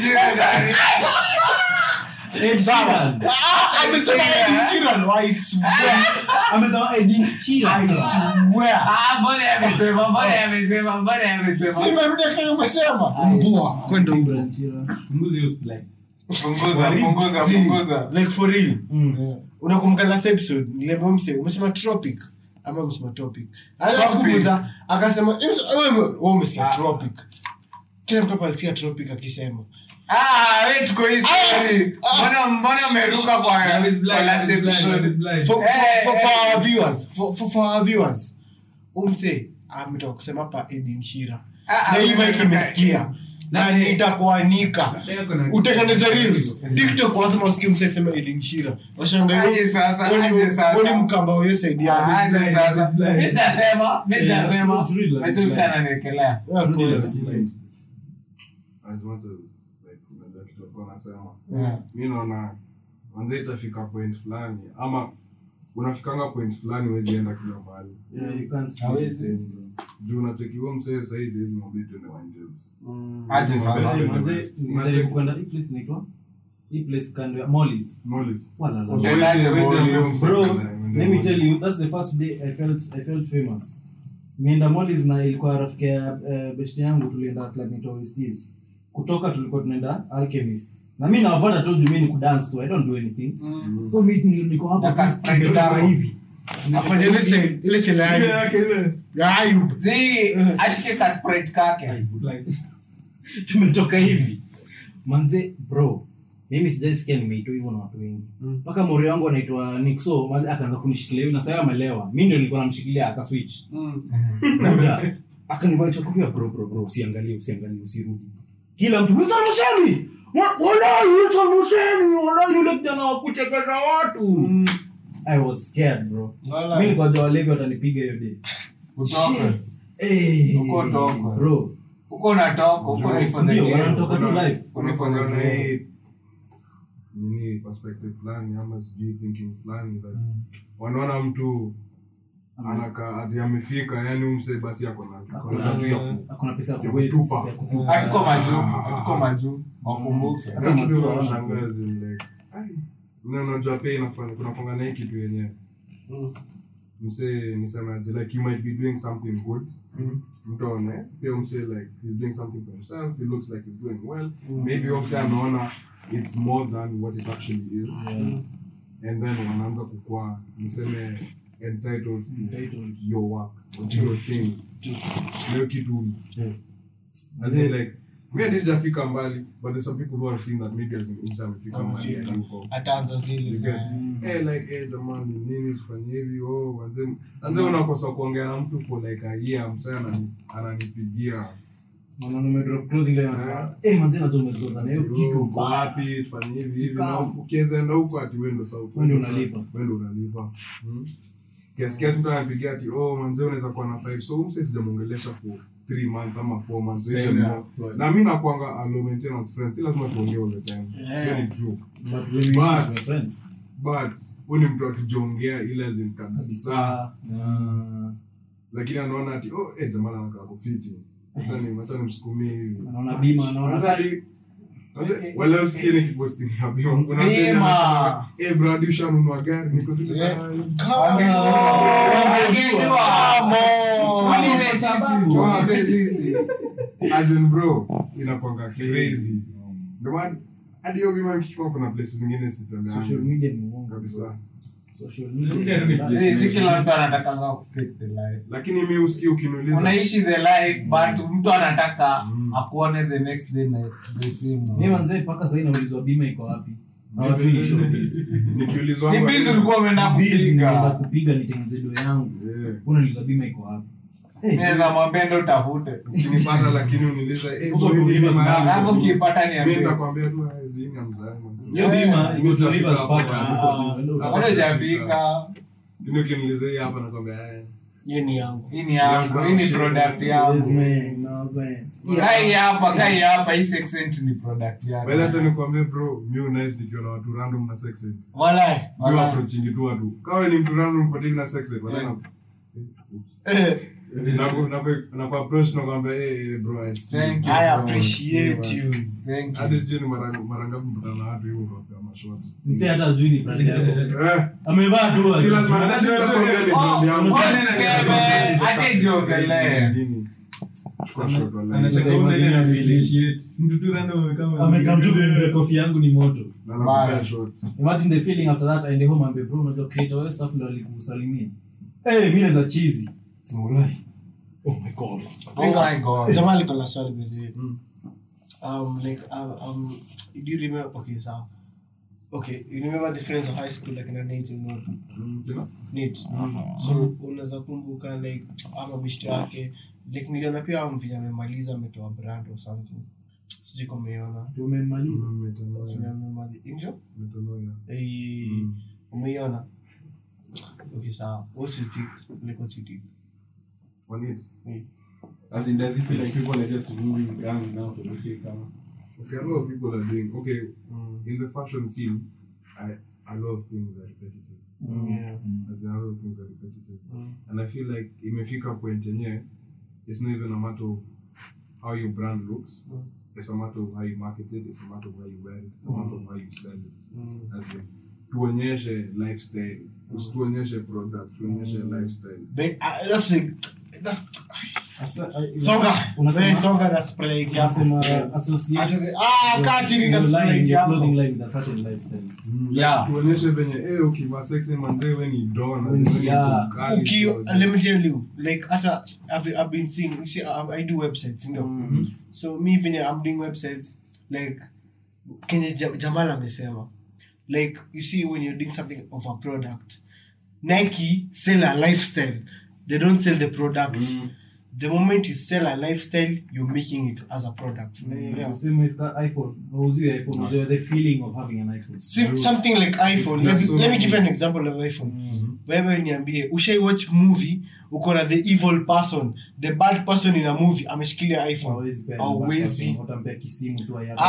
Sawa. Ah, amesema idinchila i swear amesema Edin Sheeran. i swear Ah, mbona amesema mbona amesema mbona amesema simerudi kile umesema mbua kwenda huko Edin Sheeran. Punguza hiyo split. punguza punguza See, punguza like for real Mm. unakumbuka last episode nilembe mse umesema tropic ama umesema topic Tropic. akasema akasema "Wewe- wewe umesikia tropic kila mtu hapa alisikia tropic akisema ah wewe tuko hii story mbona mbona umeruka kwa Love is blind, kwa last love is blind, episode love is blind. for, for, Eh, for, for eh. our viewers for, for, for our viewers umse ametoka kusema hapa Edin Shira Ah, na hii ah, mic imesikia na Na- nitakuanika Dada yako na- utengeneze reels tiktok wasema wasikie mse akisema Edin Shira washangaa Aje sasa, aje sasa. woni mkamba huyo saidia Ah, aje blind, sasa. it's blind. Mimi sitasema, mimi Yeah, sitasema. it's really like Ati mtu blind. ananiekelea. Ah, Truly cool. love is blind. as much as like unajua kitu alikuwa anasema Yeah. mi naona manze itafika point fulani ama unafikanga point fulani huwezi enda kila mahali Yeah, you can't Hawezi. juu unachekiwa msee saizi hizi mwambie tuende Wangels. Aje sasa. Manze, manze, Manze- nilijaribu kwenda hii place inaitwa hii place kando ya Molly's. Knowledge. Wala la. Okay. Huwezi- Huwezi- huwezi huwezi- ambia msee Bro, tuende- tuende let me tell Maldives. you, that's the first day I felt I felt famous. Nienda Molly's na ilikuwa rafiki ya uh, best yangu tulienda club inaitwa Westies. Kutoka tulikuwa tunaenda Alchemist. Na mimi nawafuata tu juu mimi ni kudance tu. I don't do anything. So mimi ni- niko hapa Nataka tu sprite tumetoka tano. hivi. afanye ile se- ile shele ya Ile Ayub. yake ile. ya Ayub. Zi, ashike ka sprite kake. tumetoka hivi manze bro mimi sijaisikia nimeitwa hivyo na watu wengi mpaka mori wangu anaitwa nixo manze akaanza kunishikilia hivi na sasa amelewa mi ndio nilikuwa namshikilia akaswitch buda akanivaisha kofia bro bro bro usiangalie usiangalie usirudi kila mtu Wilson Mushemi Wa- wallahi Wilson Mushemi wallahi yule kijana wa kuchekesha watu I was scared bro Wallahi. mimi nilikuwa jua walevi watanipiga hiyo day Utoke. Eh, Uko toko. bro Uko unatoka, uko ready for the Ndio, game. wanatoka tu Kuna- live. kuna kuanga na hii nini perspective fulani ama sijui thinking fulani that wanaona mtu anaka ati amefika yani umse basi ako na pesa tu ya ku- hakuna pesa ya ya kuwaste, kutupa. ya kutupa. Hatuko majuu, hatuko majuu. Wakumbuke. Hata Hata kitu matua wanashangaza, like, ai, na unajua pia inafanya kuna kwanga na hii kitu yenyewe mse nisemaje like you might be doing something good mtu aone pia mse like he's doing something for himself he looks like he's doing well maybe huyo mse ameona it's more than what it actually is and then wanaanza kukua niseme entitled to Entitled. your work or to your things hiyo kitu as in like me at least jafika mbali but there's some people who have seen that maybe as in mse amefika mbali Amefika. yuko ataanza zile You za- get? Eh, like, eh, jamani nini tufanye hivi oh, manze manze unakosa kuongea na mtu for like a year msee anani- ananipigia Mwanaume umedrop clothing leo anasema, "Eh, manze najua umezoza na hiyo "Oh, kitu uko mbaya." wapi tufanye hivi hivi Sika. na ukiweza enda huko ati wewe ndo sasa Wewe ndio unalipa. wewe ndio unalipa Hmm? kiasi kiasi mtu anapigia ati oh manze unaweza kuwa na five so huyu msee sijamuongelesha for three months ama four months Same Even yeah. more. na mi nakwanga a low maintenance friend si lazima tuongee all the time hiyo ni true But when we But- meet my friends, but huyu ni mtu akijiongea ile azin kabisa kabisa, na- lakini anaona ati oh eh jamaa anakaa kufiti acha ni acha nimsukumie hivi anaona bima anaona Nadhani- nadhani- wala usikie nikiposti ni ya bima kuna mtu Bima. anasema eh brad ushanunua gari niko zile za Yeah. Tuulize sisi, tuulize sisi. as in bro inakwanga crazy ndio maana hadi hiyo bima nikichukua kuna places zingine social sitembea media ni uongo kabisa social Media media ni ni place. Zi, si kila mtu anatakanga kufake the life. lakini mi usikii ukiniuliza unaishi the life but mtu anataka Mm. akuone the next day na the same mimi manze mpaka sasa inaulizwa bima iko wapi hawajui ni showbiz nikiulizwa ni hapa- busy ulikuwa umeenda Biz nimeenda kupiga kupiga nitengeneze do yangu Yeah. unauliza bima iko wapi naweza mwambia ndo utafute ukinipata lakini uniuliza eh, Huko boy, tu nini Rivers maana Park. yako? alafu ukipata Mimi niambie nitakwambia tu ah, zinga mzangu. hiyo bima Eh, iko to Mr. Rivers Fika Park, hapo. hapo, bado hujafika Lakini ukiniuliza hii hapa nakwambia eh. hiyo ni yangu hii ni yangu hii ni product yangu Yes, man, know what I'm saying? kai hapa kai hapa hii section ni product By the yangu time nikwambie bro, mi nice nikiwa na watu random na sex ed. walai Mi Wala. approaching tu watu. Kawa ni mtu random nipatie na sex ed, wala na Eh, naku naku naku approach na kwambia eh eh, bro I see. Thank you i so much. appreciate you Thank you. Hadi sijui ni mara mara ngapi mkutana na watu hivyo kwa mashort. Msee hata hajui ni brand yako. Eh, Amevaa tu si lazima like- hadi sitakwambia ni brand yangu. Oh, usiseme, acha ijiongelee. Nini? Chukua shot wala. Anacheka Sasa imagine una your ile feeling. appreciate. Mtu tu random amekaa amekam tu kwenye kofi yangu ni moto Na nakupea shot. imagine the feeling after that aende home ambe bro unajua creator wewe stuff ndo alikusalimia eh mimi naweza cheesy sema ulai oh my god Oh my God. jamaa liko na swali bezee um like uh, um do you remember okay so okay you remember the friends of high school like na Nate and all Mm, kina? Nate so unaweza kumbuka like ama bishto yake like niliona pia mvija amemaliza ametoa brand or something sijui kama umeiona tumemaliza Mm, metanoia. Sijui amemaliza injo Metanoia. eh Mm. umeiona okay sawa what's your take like what's your take One hit. As in, does it feel like people are just removing brands now to make it come? Okay, a lot of people are doing okay in the fashion scene. I a lot of things are repetitive. yeah As in, a lot of things are repetitive, Mm. and I feel like imefika point yenye it's not even a matter of how your brand looks. Mm. It's a matter of how you market it. It's a matter of how you wear it. It's a matter of how you sell it. Mm. As in, tuonyeshe lifestyle. Tuonyeshe product. Tuonyeshe lifestyle. They, uh, that's like that's Asa- I- songa Unasema- Wewe songa na spray yako unasema associate Atoke- ah kaa chini na your line, spray your yako clothing line with a certain lifestyle Yeah. tuonyeshe venye eh, ukivaa sexy manzee we ni don as in Ni- we ni yeah. mkali, Uki, so as in- let me tell you like hata I've, I've been seeing you see I, I do websites you know so me venye I'm doing websites like kenye Ja- Jamal amesema like you see when you're doing something of a product Nike sell a lifestyle they don't sell the product the moment you sell a lifestyle you're making it as a product yeah. The same as ka- iphone wauziwe iphone wauziwe the feeling of having an iphone Sim- something like iphone let, so let me many- give you an example of iphone wewe niambie ushai watch movie uko na the evil person the bad person in a movie ameshikilia iphone Hawezi pea Hawezi. iPhone, utampea kisimu tu ayapa.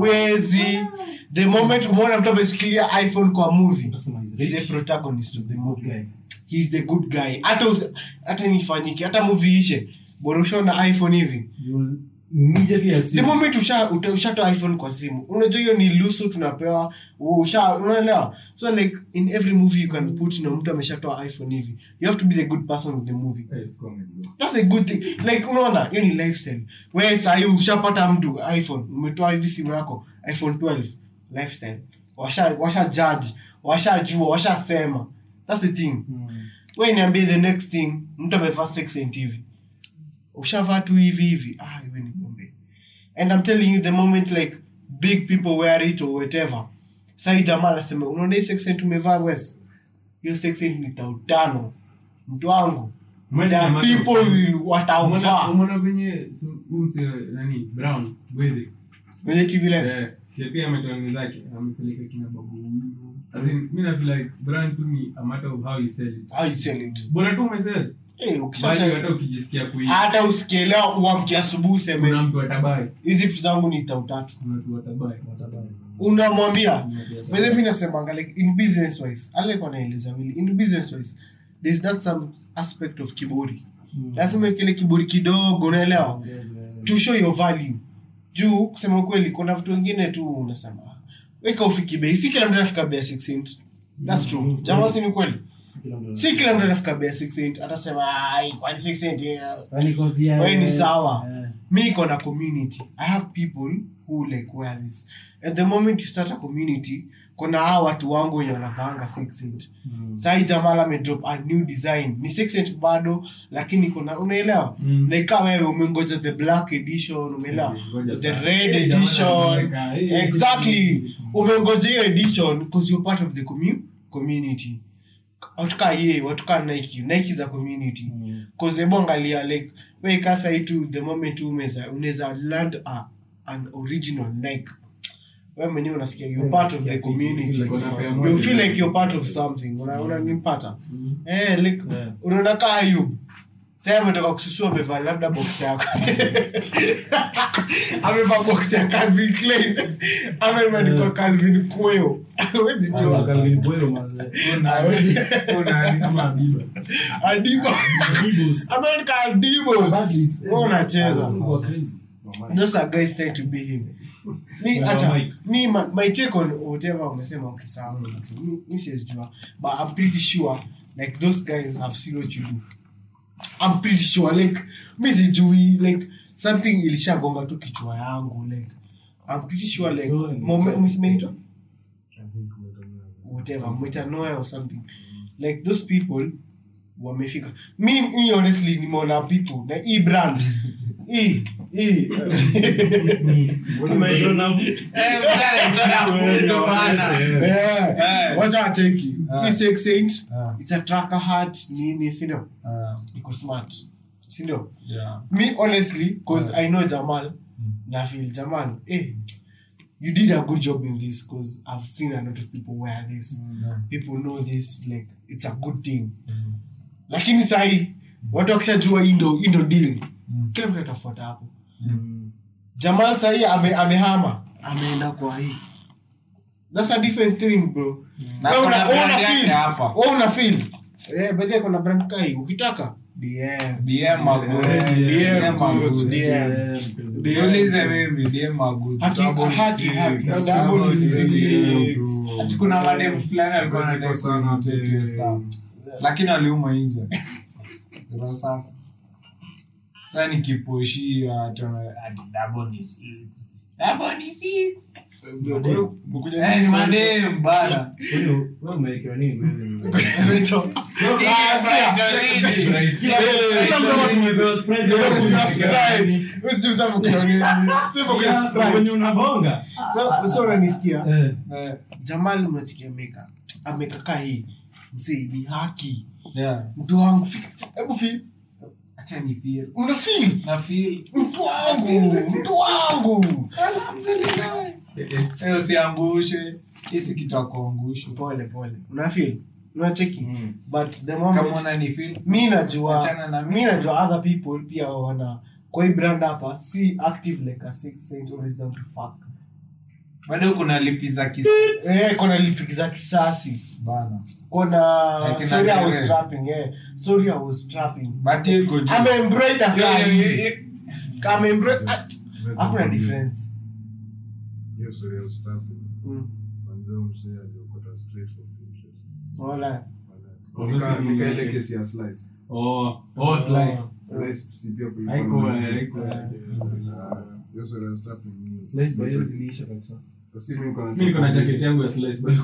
awezi the moment umeona mtu ameshikilia iphone kwa movie Utasema he's he's rich. the protagonist of the Good movie guy. he's the good guy hata usi- hata nifanyike hata movie ishe bora ushaona iphone hivi You will immediately the assume moment usha uta- ushatoa iphone kwa simu unajua hiyo ni lusu tunapewa usha unaelewa so like in every movie you can put na mtu ameshatoa iphone hivi you have to be the good person of the movie Hey, it's comedy, bro. that's a good thing like unaona hiyo ni lifestyle wewe sahii ushapata mtu iphone umetoa hivi simu yako iphone 12 lifestyle washa washa judge washajua washasema that's the thing Mm. we niambie the next thing mtu amevaa sexent hivi ushavaa tu hivi hivi ah iwe ni ngombe and i'm telling you the moment like big people wear it or whatever sai jamaa anasema unaona hii sexent umevaa wes hiyo sexent ni tautano mtu wangu Imagine There the are amount of- people will Umeona- watauvaa umeona venye su- huyu mse nani brown gwethe kwenye tv live Eh, si pia ametoa nini zake amepeleka kina babu Wivu. As in, mi na feel like brand tu ni a matter of how you sell it how you sell it bora tu umesell eh bali ukishasema hata ukijisikia kui hata usikielewa uamkia asubuhi kuna useme mtu atabai hizi vitu zangu ni tautatu kuna mtu atabai unamwambia Whether mi nasemanga like in business wise alikuwa naeleza wili in business wise there's that some aspect of kiburi lazima kile kiburi kidogo unaelewa to show your value juu kusema ukweli kuna vitu wengine tu unasema "Ah, weka ufiki bei si kila mtu anafika bei ya 6 cent that's true jamaa si ni kweli si kila mtu anafika bei ya 6 cent atasema ai kwani 6 cent yeah. Yaani kofia, Wewe ni eh, sawa. eh. me iko na community i have people who like wear this at the moment you start a community kuna hawa watu wangu wenye wanavaanga sexent mm. sai jamal amedrop a new design ni sexent bado lakini kuna unaelewa Mm. like kama wewe umengoja the black edition umeelewa Ngoja the sana. red Eh, jamaa edition anaweka, eh, exactly umengoja hiyo edition because you're part of the commu- community watu kaa ye watu kaa nike nike za community cause hebu angalia like we kasa itu the moment tu umeza unaweza land a, an original nike wewe mwenyewe unasikia you're part of the community you feel like you're part of something una unanipata eh like unaona kaa Ayub sasa ametoka kususua amevaa labda box yako amevaa box ya Calvin Klein ameandikwa Calvin Kweo hawezi jua hawezi Adibo ameandika Adibos wewe unacheza those are guys trying to be him mi acha mi my, my take on whatever umesema okay sawa okay, mi, mi siwezijua but i'm pretty sure like those guys have seen what you do i'm pretty sure like mi sijui like something ilishagonga tu kichwa yangu like i'm pretty sure like So, mome- msimenitwa whatever metanoia or something like those people wamefika mi, mi honestly nimeona people na hii brand hii hii Yeah. wacha wacheki Ah. Hii Sex Saint, Ah. it's a tracker hat nini sindio Ah, iko smart sindio yeah. me honestly because i know jamal na feel jamal eh, you did a good job in this because i've seen a lot of people wear this people know this like it's a good thing lakini sahi watu wakishajua indo indo deal kila mtu atafuata hapo jamal sahii ame, amehama ameenda kwa hii that's a different thing bro Na Wewe kuna una- wewe brand una yake feel. hapa. Wewe una feel eh baadhi kuna brand kai ukitaka DM DM Maguti. DM DM Goods, Maguti. DM Niulize mimi DM Maguti. haki haki haki six. double Double six. six. Ati kuna madem fulani alikuwa Ziko anadai sana kunitake hiyo ati- stuff. lakini aliuma nje Roho safi. Sasa nikiposhia ati wana- ati double ni six. Double ni six. Eh, ni madem bana. Vitu. Ah, sikia. Kuna Sprite. Usi useme kuna nini. Useme kuna Sprite. So- so unanisikia Eh, jamal mnachikia meka amekakaa hii msee ni haki yeah. mtu wangu fi- hebu fi Acha ni feel. una feel Na feel. mtu wangu mtu wangu Sasa usiangushe. Hisi kitu akuangushe. pole pole una feel unacheki but the Kama moment unani feel. mi najua Achana na mimi. mi najua other people pia wana kwa hii brand hapa si active like a six saint always down to fuck bado kuna lipi za kisi eh kuna lipiki za kisasi bana kuna Like sorry I was inajere. trapping eh sorry I was trapping but hiyo iko juu. ame embroider Yo, yo, yo, kali yo. kama embroider hakuna difference Hiyo story ya staffing. Mm. Manze msee aliokota straight from Pinterest. wala Nika- nika ile kesi ya slice. Slice si pia kulikuwa Haiko, na- eh, haiko, eh. Ah, hiyo story ya staffing ni- Kasi mimi niko na- mi niko na jacket yangu ya slice bado.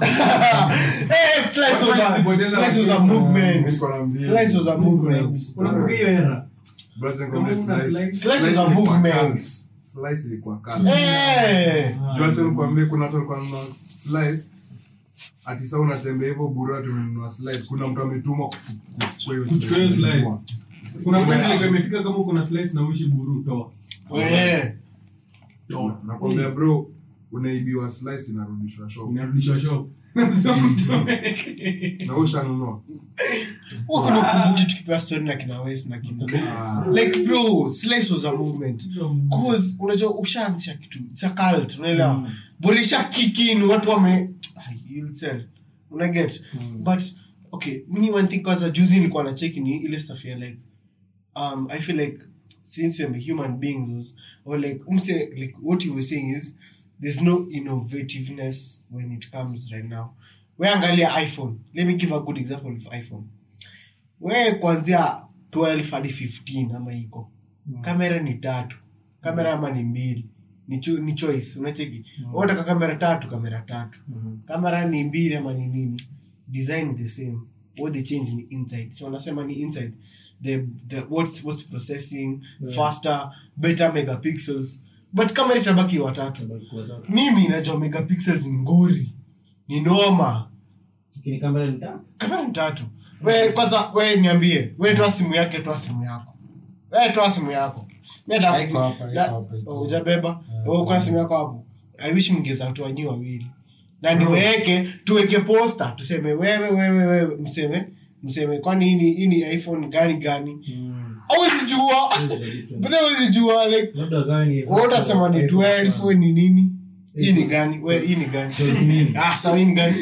eh slice was a slice was a movement Niko na mbili. slice was a movement Unakumbuka hiyo era Brother, Kama nikwambie una slice- slice- Slice slice was a ilikuwa movement. cult. Slice ilikuwa cult. eh Juu hata nikwambie kuna watu walikuwa wanunua slice ati saa unatembea hivyo bure tumenunua slice kuna mtu ametumwa kuchukua hiyo Kuchukua hiyo slice. Kununua. kuna point ilikuwa imefika kama uko na slice na uishi buru toa eh toa nakwambia bro unaibiwa slice inarudishwa shop inarudishwa shop Sio mtoe. na ushanunua huko ndo kumbuki tukipewa story na kina West na kina Ah. like bro slice was a movement cause unajua ushaanzisha kitu it's a cult unaelewa mm. borisha kikin watu wame Ay, you'll sell una get but okay mimi one thing kwanza juzi nilikuwa na check ni ile stuff ya like um i feel like since we're human beings was, or like umse like what you were saying is there's no innovativeness when it comes right now we angalia iphone let me give a good example of iphone we kuanzia 12 hadi 15 ama iko kamera ni tatu kamera ama ni mbili ni, cho ni choice unacheki mm. unataka kamera tatu kamera tatu kamera ni mbili ama ni nini design the same what they change ni inside so wanasema ni inside the, the what's, what's processing faster better megapixels but kamera itabaki watatu mimi najua megapixels ni ngori ni noma kamera ni tatu we kwanza we niambie we toa simu yake toa simu yako we toa simu yako Mi hata- Haiko hapa, haiko na- hapa, haiko oh, hapa. hujabeba Oh, uko na simu yako hapo i wish mngeza toa nyi wawili na niweke tuweke posta tuseme wewe wewe wewe mseme mseme kwani hii ni- hii ni iphone gani gani awezi jua But awezi jua like labda gani wewe utasema ni 12 we ni nini hii ni gani we hii ni gani ah sawa hii ni gani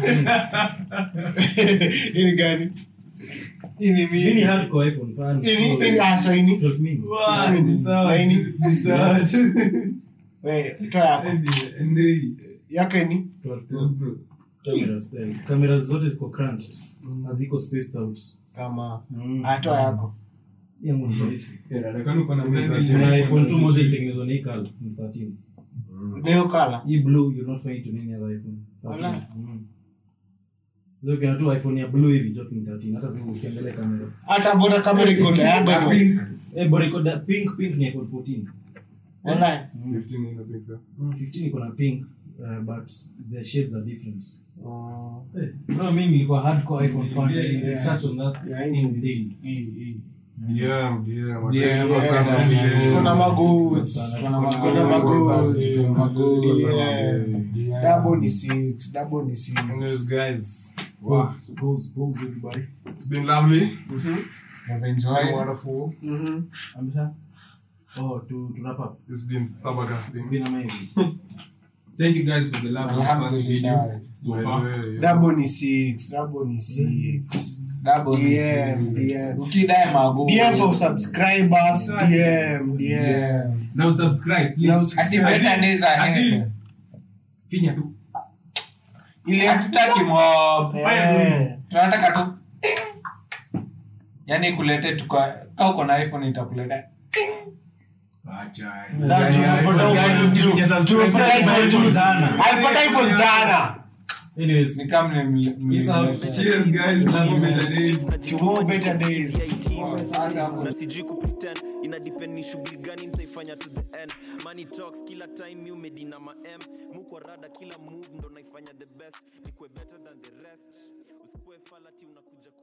hii ni gani Hii ni Hii ni mimi. hardcore iPhone fan. hii ni hii ni ah sawa hii ni 12 mini. Wow, ni sawa Nini? tu, ni sawa tu. we toa yako Ndio, ndio. yake ni 12 bro. Cameras style. Cameras zote ziko crunched. Haziko spaced out. kama Mm. ah toa yako Hiyo ni rahisi. Kwani uko na brand Kuna yenye- iPhone 2 moja ilitengenezwa na hii color, ni 13. leo kala Hii blue you'll not find it on any other iPhone. 13. Wala. Mm. So ukiona tu iPhone ya blue hivi joto ni 13 hata sasa usiangalie kamera. hata bora kamera iko na yako Pink. Eh bora iko da- pink pink ni iPhone 14. wallahi 15 in a picture. 15 iko na pink uh, but the shades are different. Oh, Eh, bro mimi nilikuwa hardcore iPhone fan. Yeah, I research on that yeah, in daily. hii hii DM, DM. DM, Watesema sana Yeah, DM. tuko na magoods Tuko na tuko na magoods magoods. Yeah. Yeah. double ni six double ni six Anyways, guys, wow, Pause, pause, pause everybody. it's been lovely. I've It's been enjoyed. wonderful. Mhm. Amesha? Oh, to, to wrap up. It's been It's flabbergasting. been amazing. Thank you guys for the love of the first video Alhamdulillah. so By the far. way, yeah. double ni six double ni six Double DM, ni six. DM. Ukidai mago. DM for subscribers DM DM Yeah. Now subscribe, please. Now Ati better days ahead. Azil. Finya tu. ile Hatutaki mob. Eh. Tunataka tu yaani kulete tuka ka uko na iphone itakuleta Sasa tumepata iPhone juu. Tumepata iPhone juu. Alipata iPhone jana Anyways, ni kama ni Peace out. Cheers guys. Love you better days. tomorrow better days na sijui kupretend ina depend ni shughuli gani nitaifanya to the end money talks kila time you made na ma m mukwa rada kila move ndo naifanya the best nikwe better than the rest usikue falati unakuja